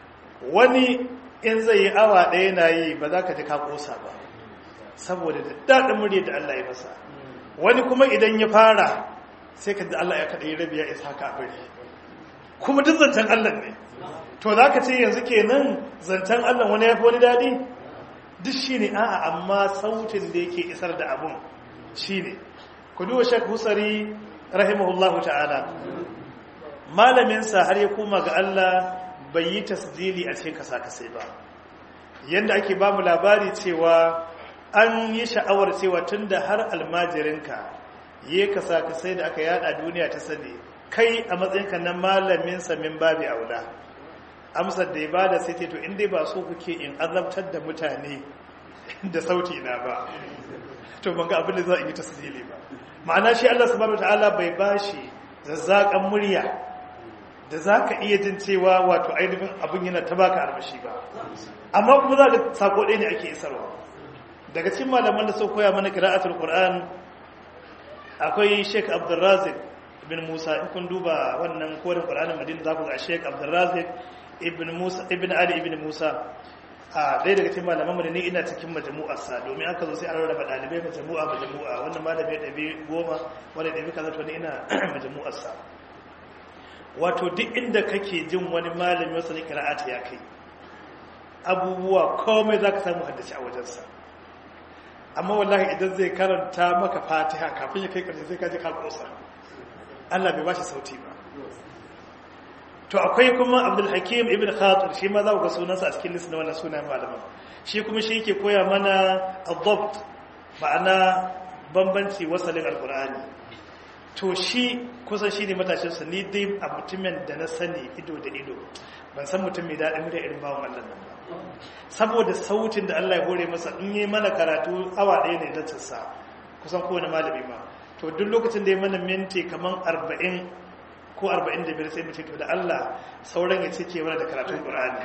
wani in zai yi awa ɗaya na yi ba za ka ji ka kosa ba saboda da daɗin murya da Allah ya masa wani kuma idan ya fara sai ka ji Allah ya kaɗai rabi ya isa ka bari kuma duk zancen Allah ne to za ka ce yanzu kenan zancen Allah wani ya fi wani daɗi duk shi ne a'a amma sautin da yake isar da abun shi ne ku duba shek husari rahimahullahu ta'ala malaminsa har ya koma ga Allah bai yi tasdili a cikin kasa-kasai ba yadda ake ba mu labari cewa an yi sha'awar cewa tun da har almajirinka yi kasa-kasai da aka yada duniya ta sani kai a matsayinka na malaminsa min babi aula amsar da ya ba da sai to inda ba so kuke in azabtar da mutane da sauti na ba to ban ga abin da za a yi tasdili ba ma'ana shi Allah subhanahu wataala bai bashi zazzakan murya da za ka iya jin cewa wato ainihin abin yana ta baka armashi ba amma kuma za ka sako ɗaya ne ake isarwa daga cikin malaman da sau koya mana kira'atul qur'an akwai sheik abdulrazik ibn musa in kun duba wannan korin qur'anin madina za ku ga sheik abdulrazik ibn musa ibn ali ibn musa a ɗaya daga cikin malaman mu ne ina cikin majmu'arsa domin aka zo sai an rarraba ɗalibai majmu'a majmu'a wannan malami ya ɗabi goma wani ɗabi kaza to ne ina majmu'arsa wato duk inda kake jin wani malami wasu ne kira'ata ya kai abubuwa komai za ka samu haddace a wajensa amma wallahi idan zai karanta maka fatiha kafin ya kai ƙarshe sai ka ji kalkosa Allah bai ba shi sauti ba to akwai kuma abdul hakim ibn khatir shi ma za ku ga sunansa a cikin list na wannan sunan malaman shi kuma shi yake koya mana adabt ma'ana bambanci wasalin alqur'ani to shi kusan shi ne matashinsa ni dai a mutumin da na sani ido da ido ban san mutum mai daɗin da irin bawon Allah nan ba saboda sautin da Allah ya hore masa in yi mana karatu awa ɗaya ne da sa kusan kowane malami ma to duk lokacin da ya mana minti kamar arba'in ko arba'in da biyar sai mu ce to da Allah sauran ya cike mana da karatun Qur'ani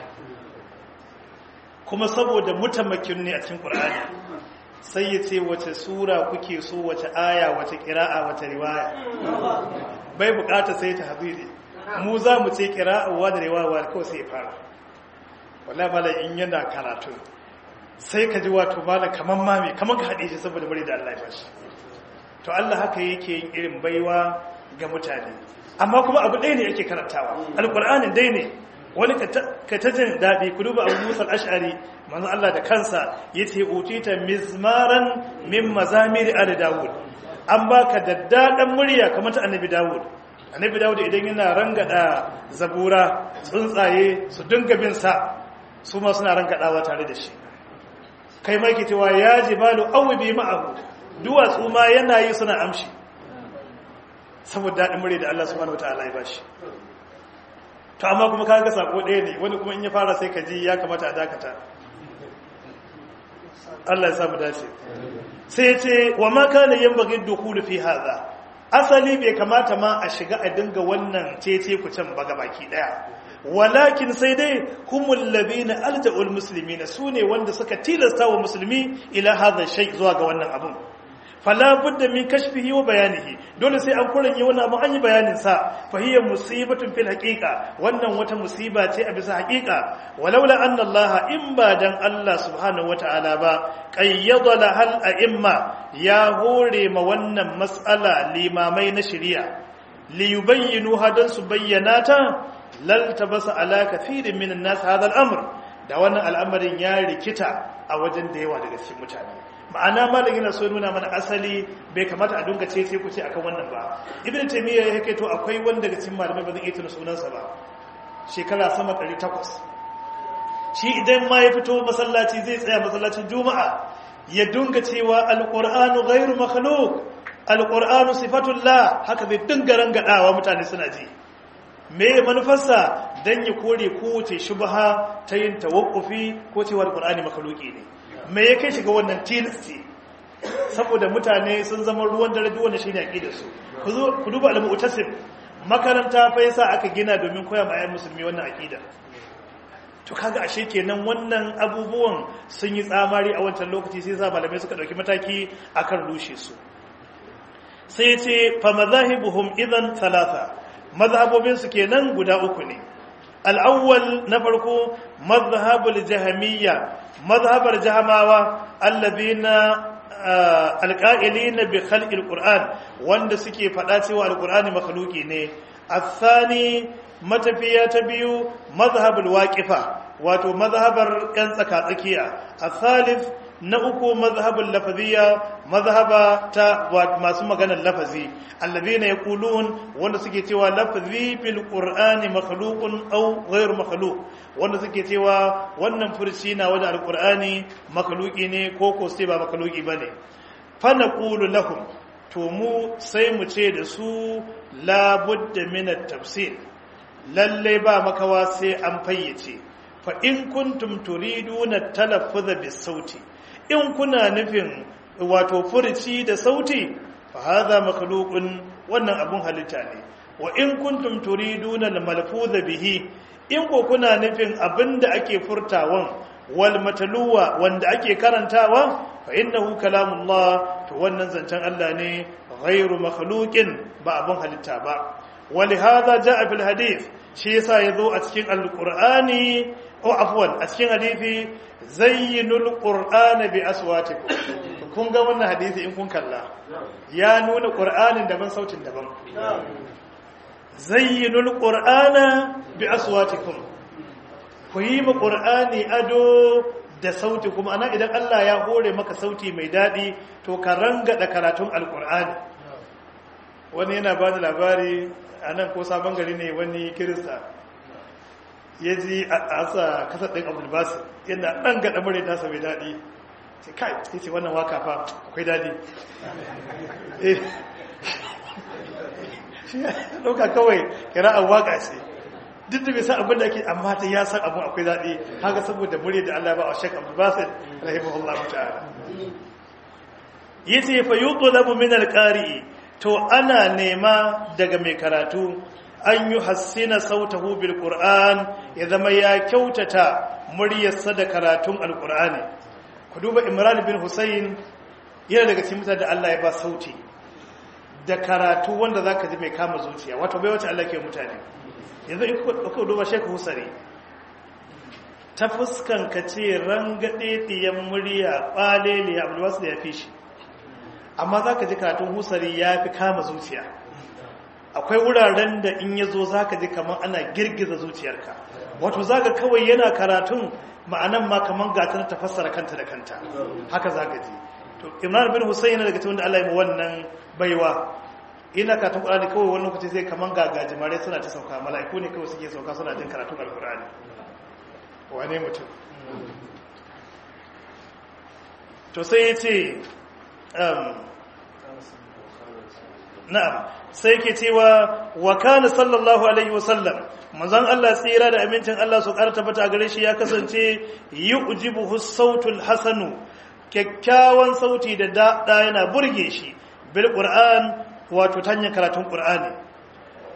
kuma saboda mutamakin ne a cikin Qur'ani sai ya ce wace sura kuke so wace aya wace kira'a wace riwaya bai bukata sai ta hadiri mu za mu ce kira'awa da riwaya kawai sai ya fara wala mala in yana karatu sai ka ji wato mala kaman mami kaman ka haɗe shi saboda bari da Allah ya bashi to Allah haka yake yin irin baiwa ga mutane amma kuma abu ɗaya ne yake karantawa alƙur'anin dai ne wani ka ta jin daɗi ku duba abu musa ash'ari manzo Allah da kansa ya ce utita mizmaran min mazamiri ali dawud an baka daddaɗan murya kamar ta annabi dawud annabi dawud idan yana rangada zabura tsuntsaye su dinga bin sa su ma suna rangadawa tare da shi kai ma ke cewa ya jibalu awbi ma'ahu duwatsu ma yana yi suna amshi saboda daɗin murya da Allah subhanahu wataala ya bashi to amma kuma kaga sako ɗaya ne wani kuma in ya fara sai ka ji ya kamata a dakata Allah ya samu dace sai ya ce wa ma kana yanbaghi dukhulu fi hadha asali bai kamata ma a shiga a dinga wannan cece ku can baga baki daya walakin sai dai humul ladina alja'ul muslimina sune wanda suka tilasta wa musulmi ila hadha shay zuwa ga wannan abun fala budda min kashfihi wa bayanihi dole sai an kuranye wannan abun an yi bayanin sa fa hiya musibatun fil haqiqa wannan wata musiba ce a bisa haqiqa walaula anna allaha in ba dan allah subhanahu wataala ba qayyada lahal a'imma ya hore ma wannan mas'ala limamai na shari'a liyubayyinu hadan su bayyana ta laltabasa ala kathirin minan nas hadha al-amr da wannan al'amarin ya rikita a wajen da yawa daga cikin mutane ma'ana malam yana so nuna mana asali bai kamata a dunga ce sai ku ce akan wannan ba ibnu taymiya ya kai to akwai wanda daga cikin malamai ba zan iya tuna sunansa ba shekara sama 800 shi idan ma ya fito masallaci zai tsaya masallacin juma'a ya dunga cewa alqur'anu ghairu makhluq alqur'anu sifatullah haka zai dinga rangadawa mutane suna ji me manufarsa dan ya kore kowace shubha ta yin tawakkufi ko cewa alqur'ani makhluqi ne me ya kai shiga wannan tilasti saboda mutane sun zama ruwan dare duk wanda shine aqidar su ku duba al-mu'tasim makaranta fa yasa aka gina domin koya ma ayyan musulmi wannan aqida to kaga ashe kenan wannan abubuwan sun yi tsamari a wancan lokaci sai sa malamai suka dauki mataki akan rushe su sai ce fa mazahibuhum idan thalatha mazhabobin su kenan guda uku ne al-awwal na farko mazhabul jahmiyya mazhabar jahamawa allazina alqa'ilina bi khalqil qur'an wanda suke fada cewa alqur'ani makhluqi ne athani matafiya ta biyu mazhabul waqifa wato mazhabar yan tsaka tsakiya athalith na uku mazhabul lafaziyya mazhaba ta masu maganar lafazi allazina yaqulun wanda suke cewa lafazi fil qur'ani makhluqun aw ghayr makhluq wanda suke cewa wannan furci na wanda alqur'ani makhluqi ne ko ko sai ba makhluqi bane fa naqulu lahum to mu sai mu ce da su la budda min at-tafsir lalle ba makawa sai an fayyace fa in kuntum turiduna talaffuz bis sauti in kuna nufin wato furci da sauti fa hadha makhluqun wannan abun halitta ne wa in kuntum turiduna al-malfuz bihi in ko kuna nufin abinda ake furtawan wal mataluwa wanda ake karantawa fa innahu kalamullah to wannan zancen Allah ne ghairu makhluqin ba abun halitta ba ولهذا جاء في الحديث shi yasa yazo a cikin alqur'ani ko afwan a cikin hadisi zayyinul qur'ana bi aswatikum kun ga wannan hadisi in kun kalla ya nuna qur'anin daban sautin daban zayyinul qur'ana bi aswatikum ku yi mu qur'ani ado da sauti kuma ana idan Allah ya hore maka sauti mai dadi to ka rangada karatun alqur'ani wani yana ba da labari a nan ko sabon gari ne wani kirista ya ji a asa kasar ɗin abulbasu yana ɗan gaɗa mure tasa mai daɗi sai kai ya ce wannan waka fa akwai daɗi shi ya ɗauka kawai kira'ar waka ce duk da bai san abin da ake amma ta ya san abin akwai daɗi haka saboda mure da Allah ba a shek abulbasu rahimahullahu ta'ala yace fa yuqlabu min al-qari'i to ana nema daga mai karatu an yi hassina sautahu bil qur'an ya zama ya kyautata muryarsa da karatun alqur'ani ku duba imran bin husayn yana daga cikin mutane da Allah ya ba sauti da karatu wanda zaka ji mai kama zuciya wato bai wace Allah ke mutane yanzu in ku duba Sheikh Husari ta fuskan ka ce rangade diyan murya balele Abdul Wasil ya fi shi amma za ka ji karatun husari ya fi kama zuciya akwai wuraren da in ya zo za ka ji kamar ana girgiza zuciyarka wato za ka kawai yana karatun ma'anan ma kamar gatar ta fassara kanta da kanta haka za ka ji to imran bin husayn yana daga cikin da Allah ya wannan baiwa ina karatun qur'ani kawai wani lokaci sai kamar gagajimare suna ta sauka mala'iku ne kawai suke sauka suna jin karatun alqur'ani wane mutum to sai ya ce na'am sai ke cewa wa kana sallallahu alaihi wasallam manzon Allah tsira da amincin Allah su karta bata gare shi ya kasance yujibuhu sautul hasanu kyakkyawan sauti da da yana burge shi bil qur'an wato tanya karatun qur'ani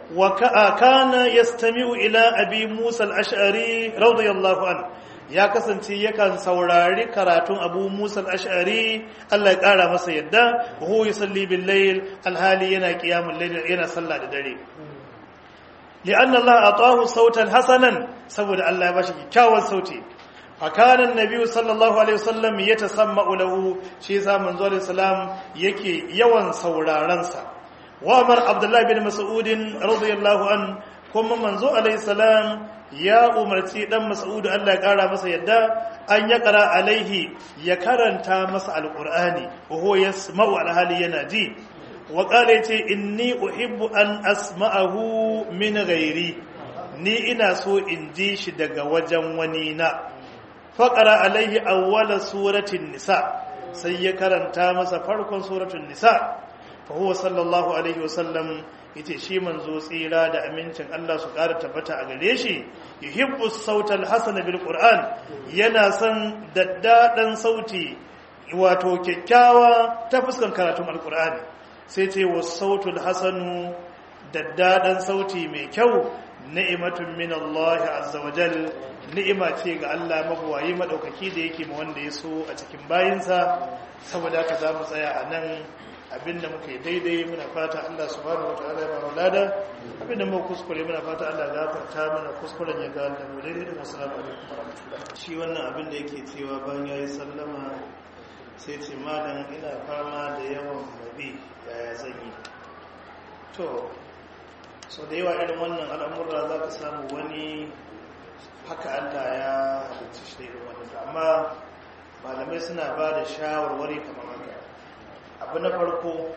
wa kana yastami'u ila abi musa al-ash'ari radiyallahu anhu ya kasance yakan saurari karatun abu musa al-ash'ari Allah ya kara masa yadda wa huwa yusalli bil layl alhali yana qiyamul layl yana sallah da dare li'anna Allah atahu sautan hasanan saboda Allah ya bashi kyakkyawan sauti fakana annabi sallallahu alaihi wasallam yatasamma'u lahu shi yasa manzo alaihi salam yake yawan sauraron sa wa amar abdullah bin mas'ud radiyallahu an kuma manzo alaihi salam ya umarci dan mas'ud Allah ya kara masa yadda an ya kara alaihi ya karanta masa alqur'ani wa huwa yasma'u alhali yana ji wa qala yace inni uhibbu an asma'ahu min ghairi ni ina so in ji shi daga wajen wani na faqara alaihi awwala suratin nisa sai ya karanta masa farkon suratul nisa fa huwa sallallahu alaihi wasallam yace shi manzo tsira da amincin Allah su ƙara tabbata a gare shi yuhibbu sautal hasana bil qur'an yana son daddadan sauti wato kyakkyawa ta fuskan karatun alqur'ani sai ce was sautul hasanu daddadan sauti mai kyau ni'matun min Allah azza wa jal ni'ima ce ga Allah mabuwayi madaukaki da yake ma wanda ya so a cikin bayinsa saboda haka za mu tsaya a nan abinda muka yi daidai muna fata Allah subhanahu wataala ya bamu lada abinda muka kuskure muna fata Allah ya gafarta mana kuskuren ya ga da mu daidai da assalamu alaikum shi wannan abin da yake cewa bayan yayi sallama sai ce malam ina fama da yawan mabi yaya zan yi to so da yawa irin wannan al'amurra za ka samu wani haka Allah ya halicci shi da irin wannan amma malamai suna ba da shawarwari kamar haka abu na farko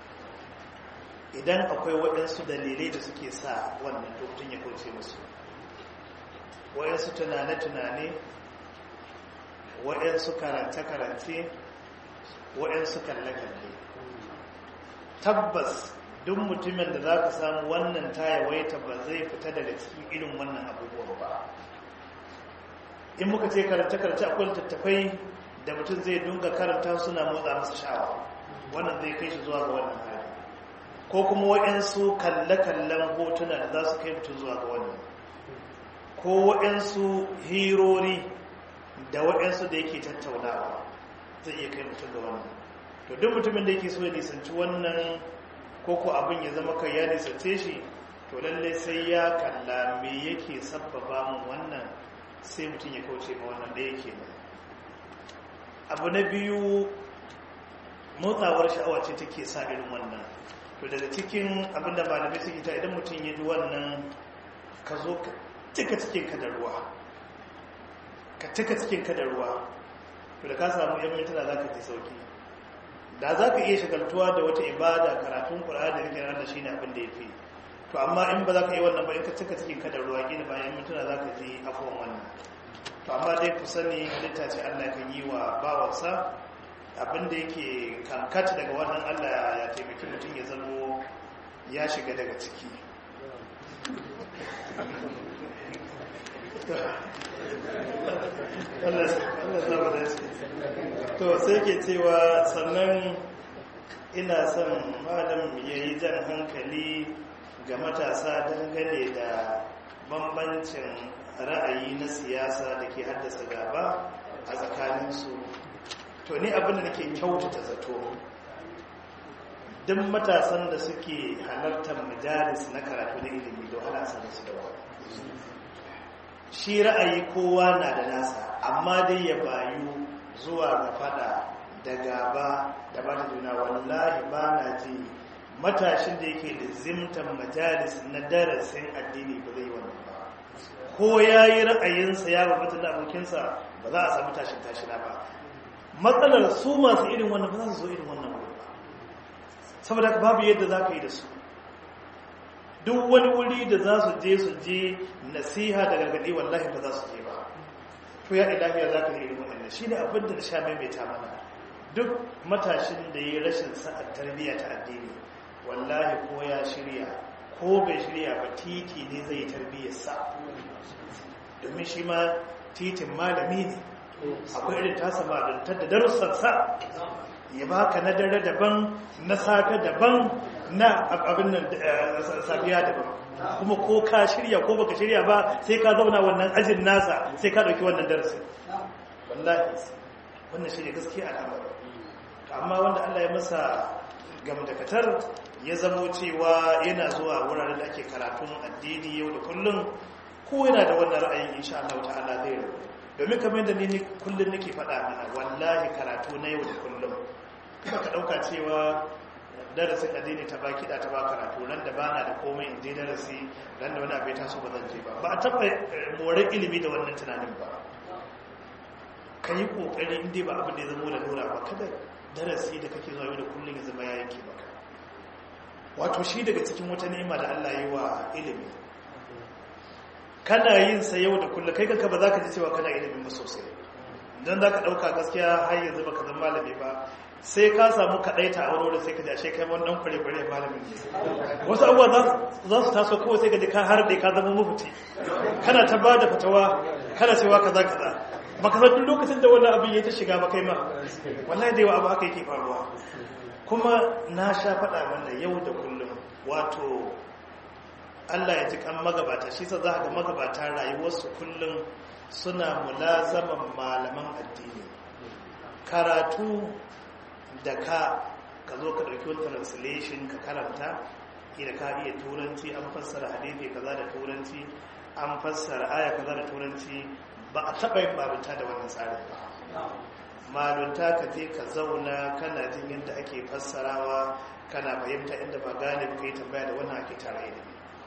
idan akwai waɗansu dalilai da suke sa wannan mutum ya kauce musu waɗansu tunane-tunane waɗansu karance-karance waɗansu kalle-kalle tabbas duk mutumin da za ka samu wannan ta yawaita ba zai fita daga cikin irin wannan abubuwan ba in muka ce karance-karance akwai littattafai da mutum zai dunga karanta suna motsa masa sha'awa wannan zai kai shi zuwa ga wannan hali ko kuma waɗansu kalle-kallen hotuna da za su kai mutum zuwa ga wannan ko waɗansu hirori da waɗansu da yake tattaunawa zai iya kai mutum ga wannan to duk mutumin da yake so ya nisanci wannan ko ko abin ya zama kai ya nisance shi to lallai sai ya kalla me yake sabbaba mun wannan sai mutum ya kauce ma wannan da yake abu na biyu motsawar sha'awa ce take sa irin wannan to daga cikin abinda malamai suke ta idan mutum ya ji wannan ka zo ka cika cikin ka da ruwa ka cika cikin ka da ruwa to da ka samu yan mintuna za ka ji sauki da za ka iya shagaltuwa da wata ibada karatun ƙura'ar da kake da shi ne abin da ya fi to amma in ba za ka yi wannan ba in ka cika cikin ka da ruwa gina bayan mintuna za ka ji afuwan wannan to amma dai ku sani halitta ce allah kan yi wa bawansa abinda yake kankata daga wannan allah ya taimaki mutum ya zamo ya shiga daga ciki to sai ke cewa sannan ina son malam ya yi jan hankali ga matasa dangane da bambancin ra'ayi na siyasa da ke haddasa gaba a tsakaninsu to ni abin da nake kyautata zato duk matasan da suke halartar majalis na karatu na ilimi da wahala sanar su da wani shi ra'ayi kowa na da nasa amma dai ya bayu zuwa ga fada da gaba da bata juna wallahi ba na ji matashin da yake da zimtan majalis na darasin addini ba zai wannan ba ko ya yi ra'ayinsa ya babata da abokinsa ba za a samu tashin tashina ba matsalar su masu irin wannan ba za su zo irin wannan wuri ba saboda babu yadda za ka yi da su duk wani wuri da za su je su je nasiha da gargaɗi wallahi ba za su je ba to ya ilahiya za ka yi irin wannan shi ne abin da sha maimaita mana duk matashin da ya yi rashin sa'ar tarbiyya ta addini wallahi ko ya shirya ko bai shirya ba titi ne zai tarbiyyar sa domin shi ma titin malami ne akwai irin tasa malantar da darussan sa ya baka na dare daban na safe daban na abin nan safiya daban kuma ko ka shirya ko baka shirya ba sai ka zauna wannan ajin nasa sai ka dauki wannan darasin wallahi wannan shi ne gaskiya al'amari amma wanda Allah ya masa gamdakatar ya zamo cewa yana zuwa wuraren da ake karatun addini yau da kullum ko yana da wannan ra'ayin insha Allah ta'ala zai rabu domin kamar yadda ni kullum nake faɗa mana wallahi karatu na yau da kullum kuma ka ɗauka cewa darasin addini ta baki da ta ba karatu ran da bana da komai in je darasi ran da wani abu ya taso ba zan je ba ba a taɓa morar ilimi da wannan tunanin ba ka yi ƙoƙari inda ba abin da ya zama da lura ba kada darasi da kake zuwa yau da kullum ya zama ya yanke maka wato shi daga cikin wata ni'ima da Allah yi wa ilimi kana yin sa yau da kullum kai kanka ba za ka ji cewa kana ilimin ba sosai don za ka ɗauka gaskiya har yanzu ba ka zama malami ba sai ka samu kaɗaita a wani sai ka jashe kai wani ɗan kware-kware malamin wasu abubuwa za su taso kawai sai ka ji ka har da ka zama mafuti kana ta ba da fatawa kana cewa kaza kaza ba ka san lokacin da wannan abin ya ta shiga ba kai ma wallahi da yawa abu haka yake faruwa kuma na sha faɗa wannan yau da kullum wato Allah ya ji kan magabata shi sa za ga magabata rayuwarsu kullum suna mulazaman malaman addini karatu da ka ka zo ka ɗauki wani translation ka karanta ida ka iya turanci an fassara hadithi kaza da turanci an fassara aya kaza da turanci ba a taɓa yin babunta da wannan tsarin ba malunta ka je ka zauna kana jin yadda ake fassarawa kana fahimta inda ba gane ka yi tambaya da wannan ake tare da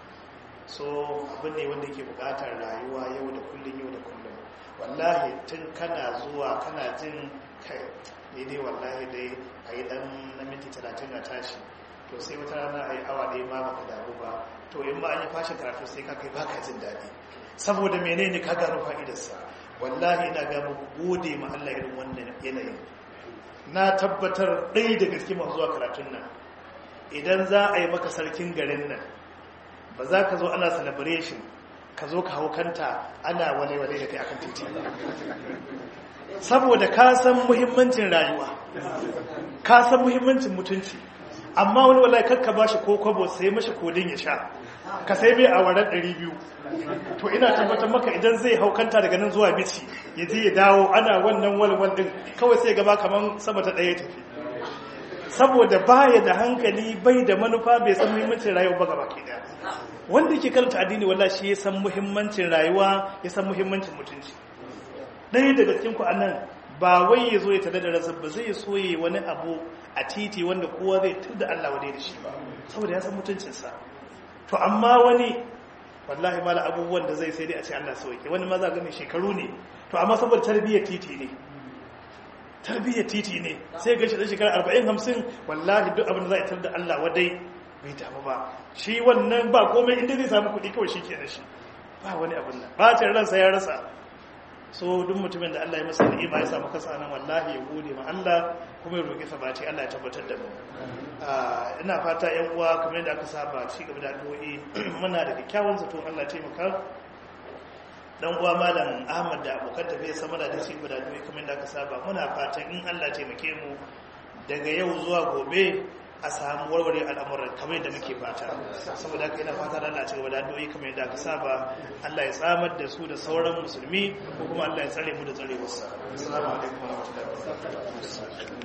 so abin ne wanda ke bukatar rayuwa yau da kullum yau da kullum wallahi tun kana zuwa kana jin kai ne dai wallahi dai a yi dan na minti talatin na tashi to sai wata rana a yi awa ɗaya ma baka damu ba to in ma an yi fashin karatu sai ka kai baka jin daɗi saboda menene ka gano fa'idarsa wallahi ina ga muku gode ma Allah irin wannan yanayin na tabbatar ɗaya da gaske masu zuwa karatun nan idan za a yi maka sarkin garin nan ba za ka zo ana celebration ka zo ka hau kanta ana wale-wale da kai akan titi saboda ka san muhimmancin rayuwa ka san muhimmancin mutunci amma wani wallahi kakka ba shi ko kwabo sai mashi kodin ya sha ka sai mai a warar 200 to ina tabbatar maka idan zai haukanta daga nan zuwa bici ya je ya dawo ana wannan walwal din kawai sai gaba kaman sama ta ɗaya tafi saboda baya da hankali bai da manufa bai san muhimmancin rayuwa ba gaba ke daya wanda ke karanta addini wallahi shi ya san muhimmancin rayuwa ya san muhimmancin mutunci ɗaya daga cikin ku anan ba wai ya zo ya tada da rasa ba zai so yi wani abu a titi wanda kowa zai tada Allah wadai da shi ba saboda ya san mutuncinsa to amma wani wallahi mala abubuwan da zai sai dai a ce Allah sauke wani maza ga mai shekaru ne to amma saboda tarbiyyar titi ne tarbiyyar titi ne sai ga shi da shekara 40 50 wallahi duk abin da za a tar da Allah wadai bai damu ba shi wannan ba komai inda zai samu kuɗi kawai shi ke da shi ba wani abin nan bacin ransa ya rasa so duk mutumin da Allah ya masa ni'ima ya samu kasa nan wallahi ya gode ma Allah kuma ya roƙi sabati Allah ya tabbatar da mu ina fata yan uwa kamar yadda aka saba ci gaba da addu'o'i muna da kyakkyawan zato Allah ya taimaka dan uwa malam Ahmad da abokan tafiya sama da ci gaba da addu'o'i kamar yadda aka saba muna fatan in Allah ya taimake mu daga yau zuwa gobe a samu warware al'amuran kamar yadda muke fata saboda haka ina fata da Allah ci gaba da addu'o'i kamar yadda aka saba Allah ya tsamar da su da sauran musulmi ko kuma Allah ya tsare mu da tsarewarsa assalamu alaikum wa rahmatullahi wa barakatuh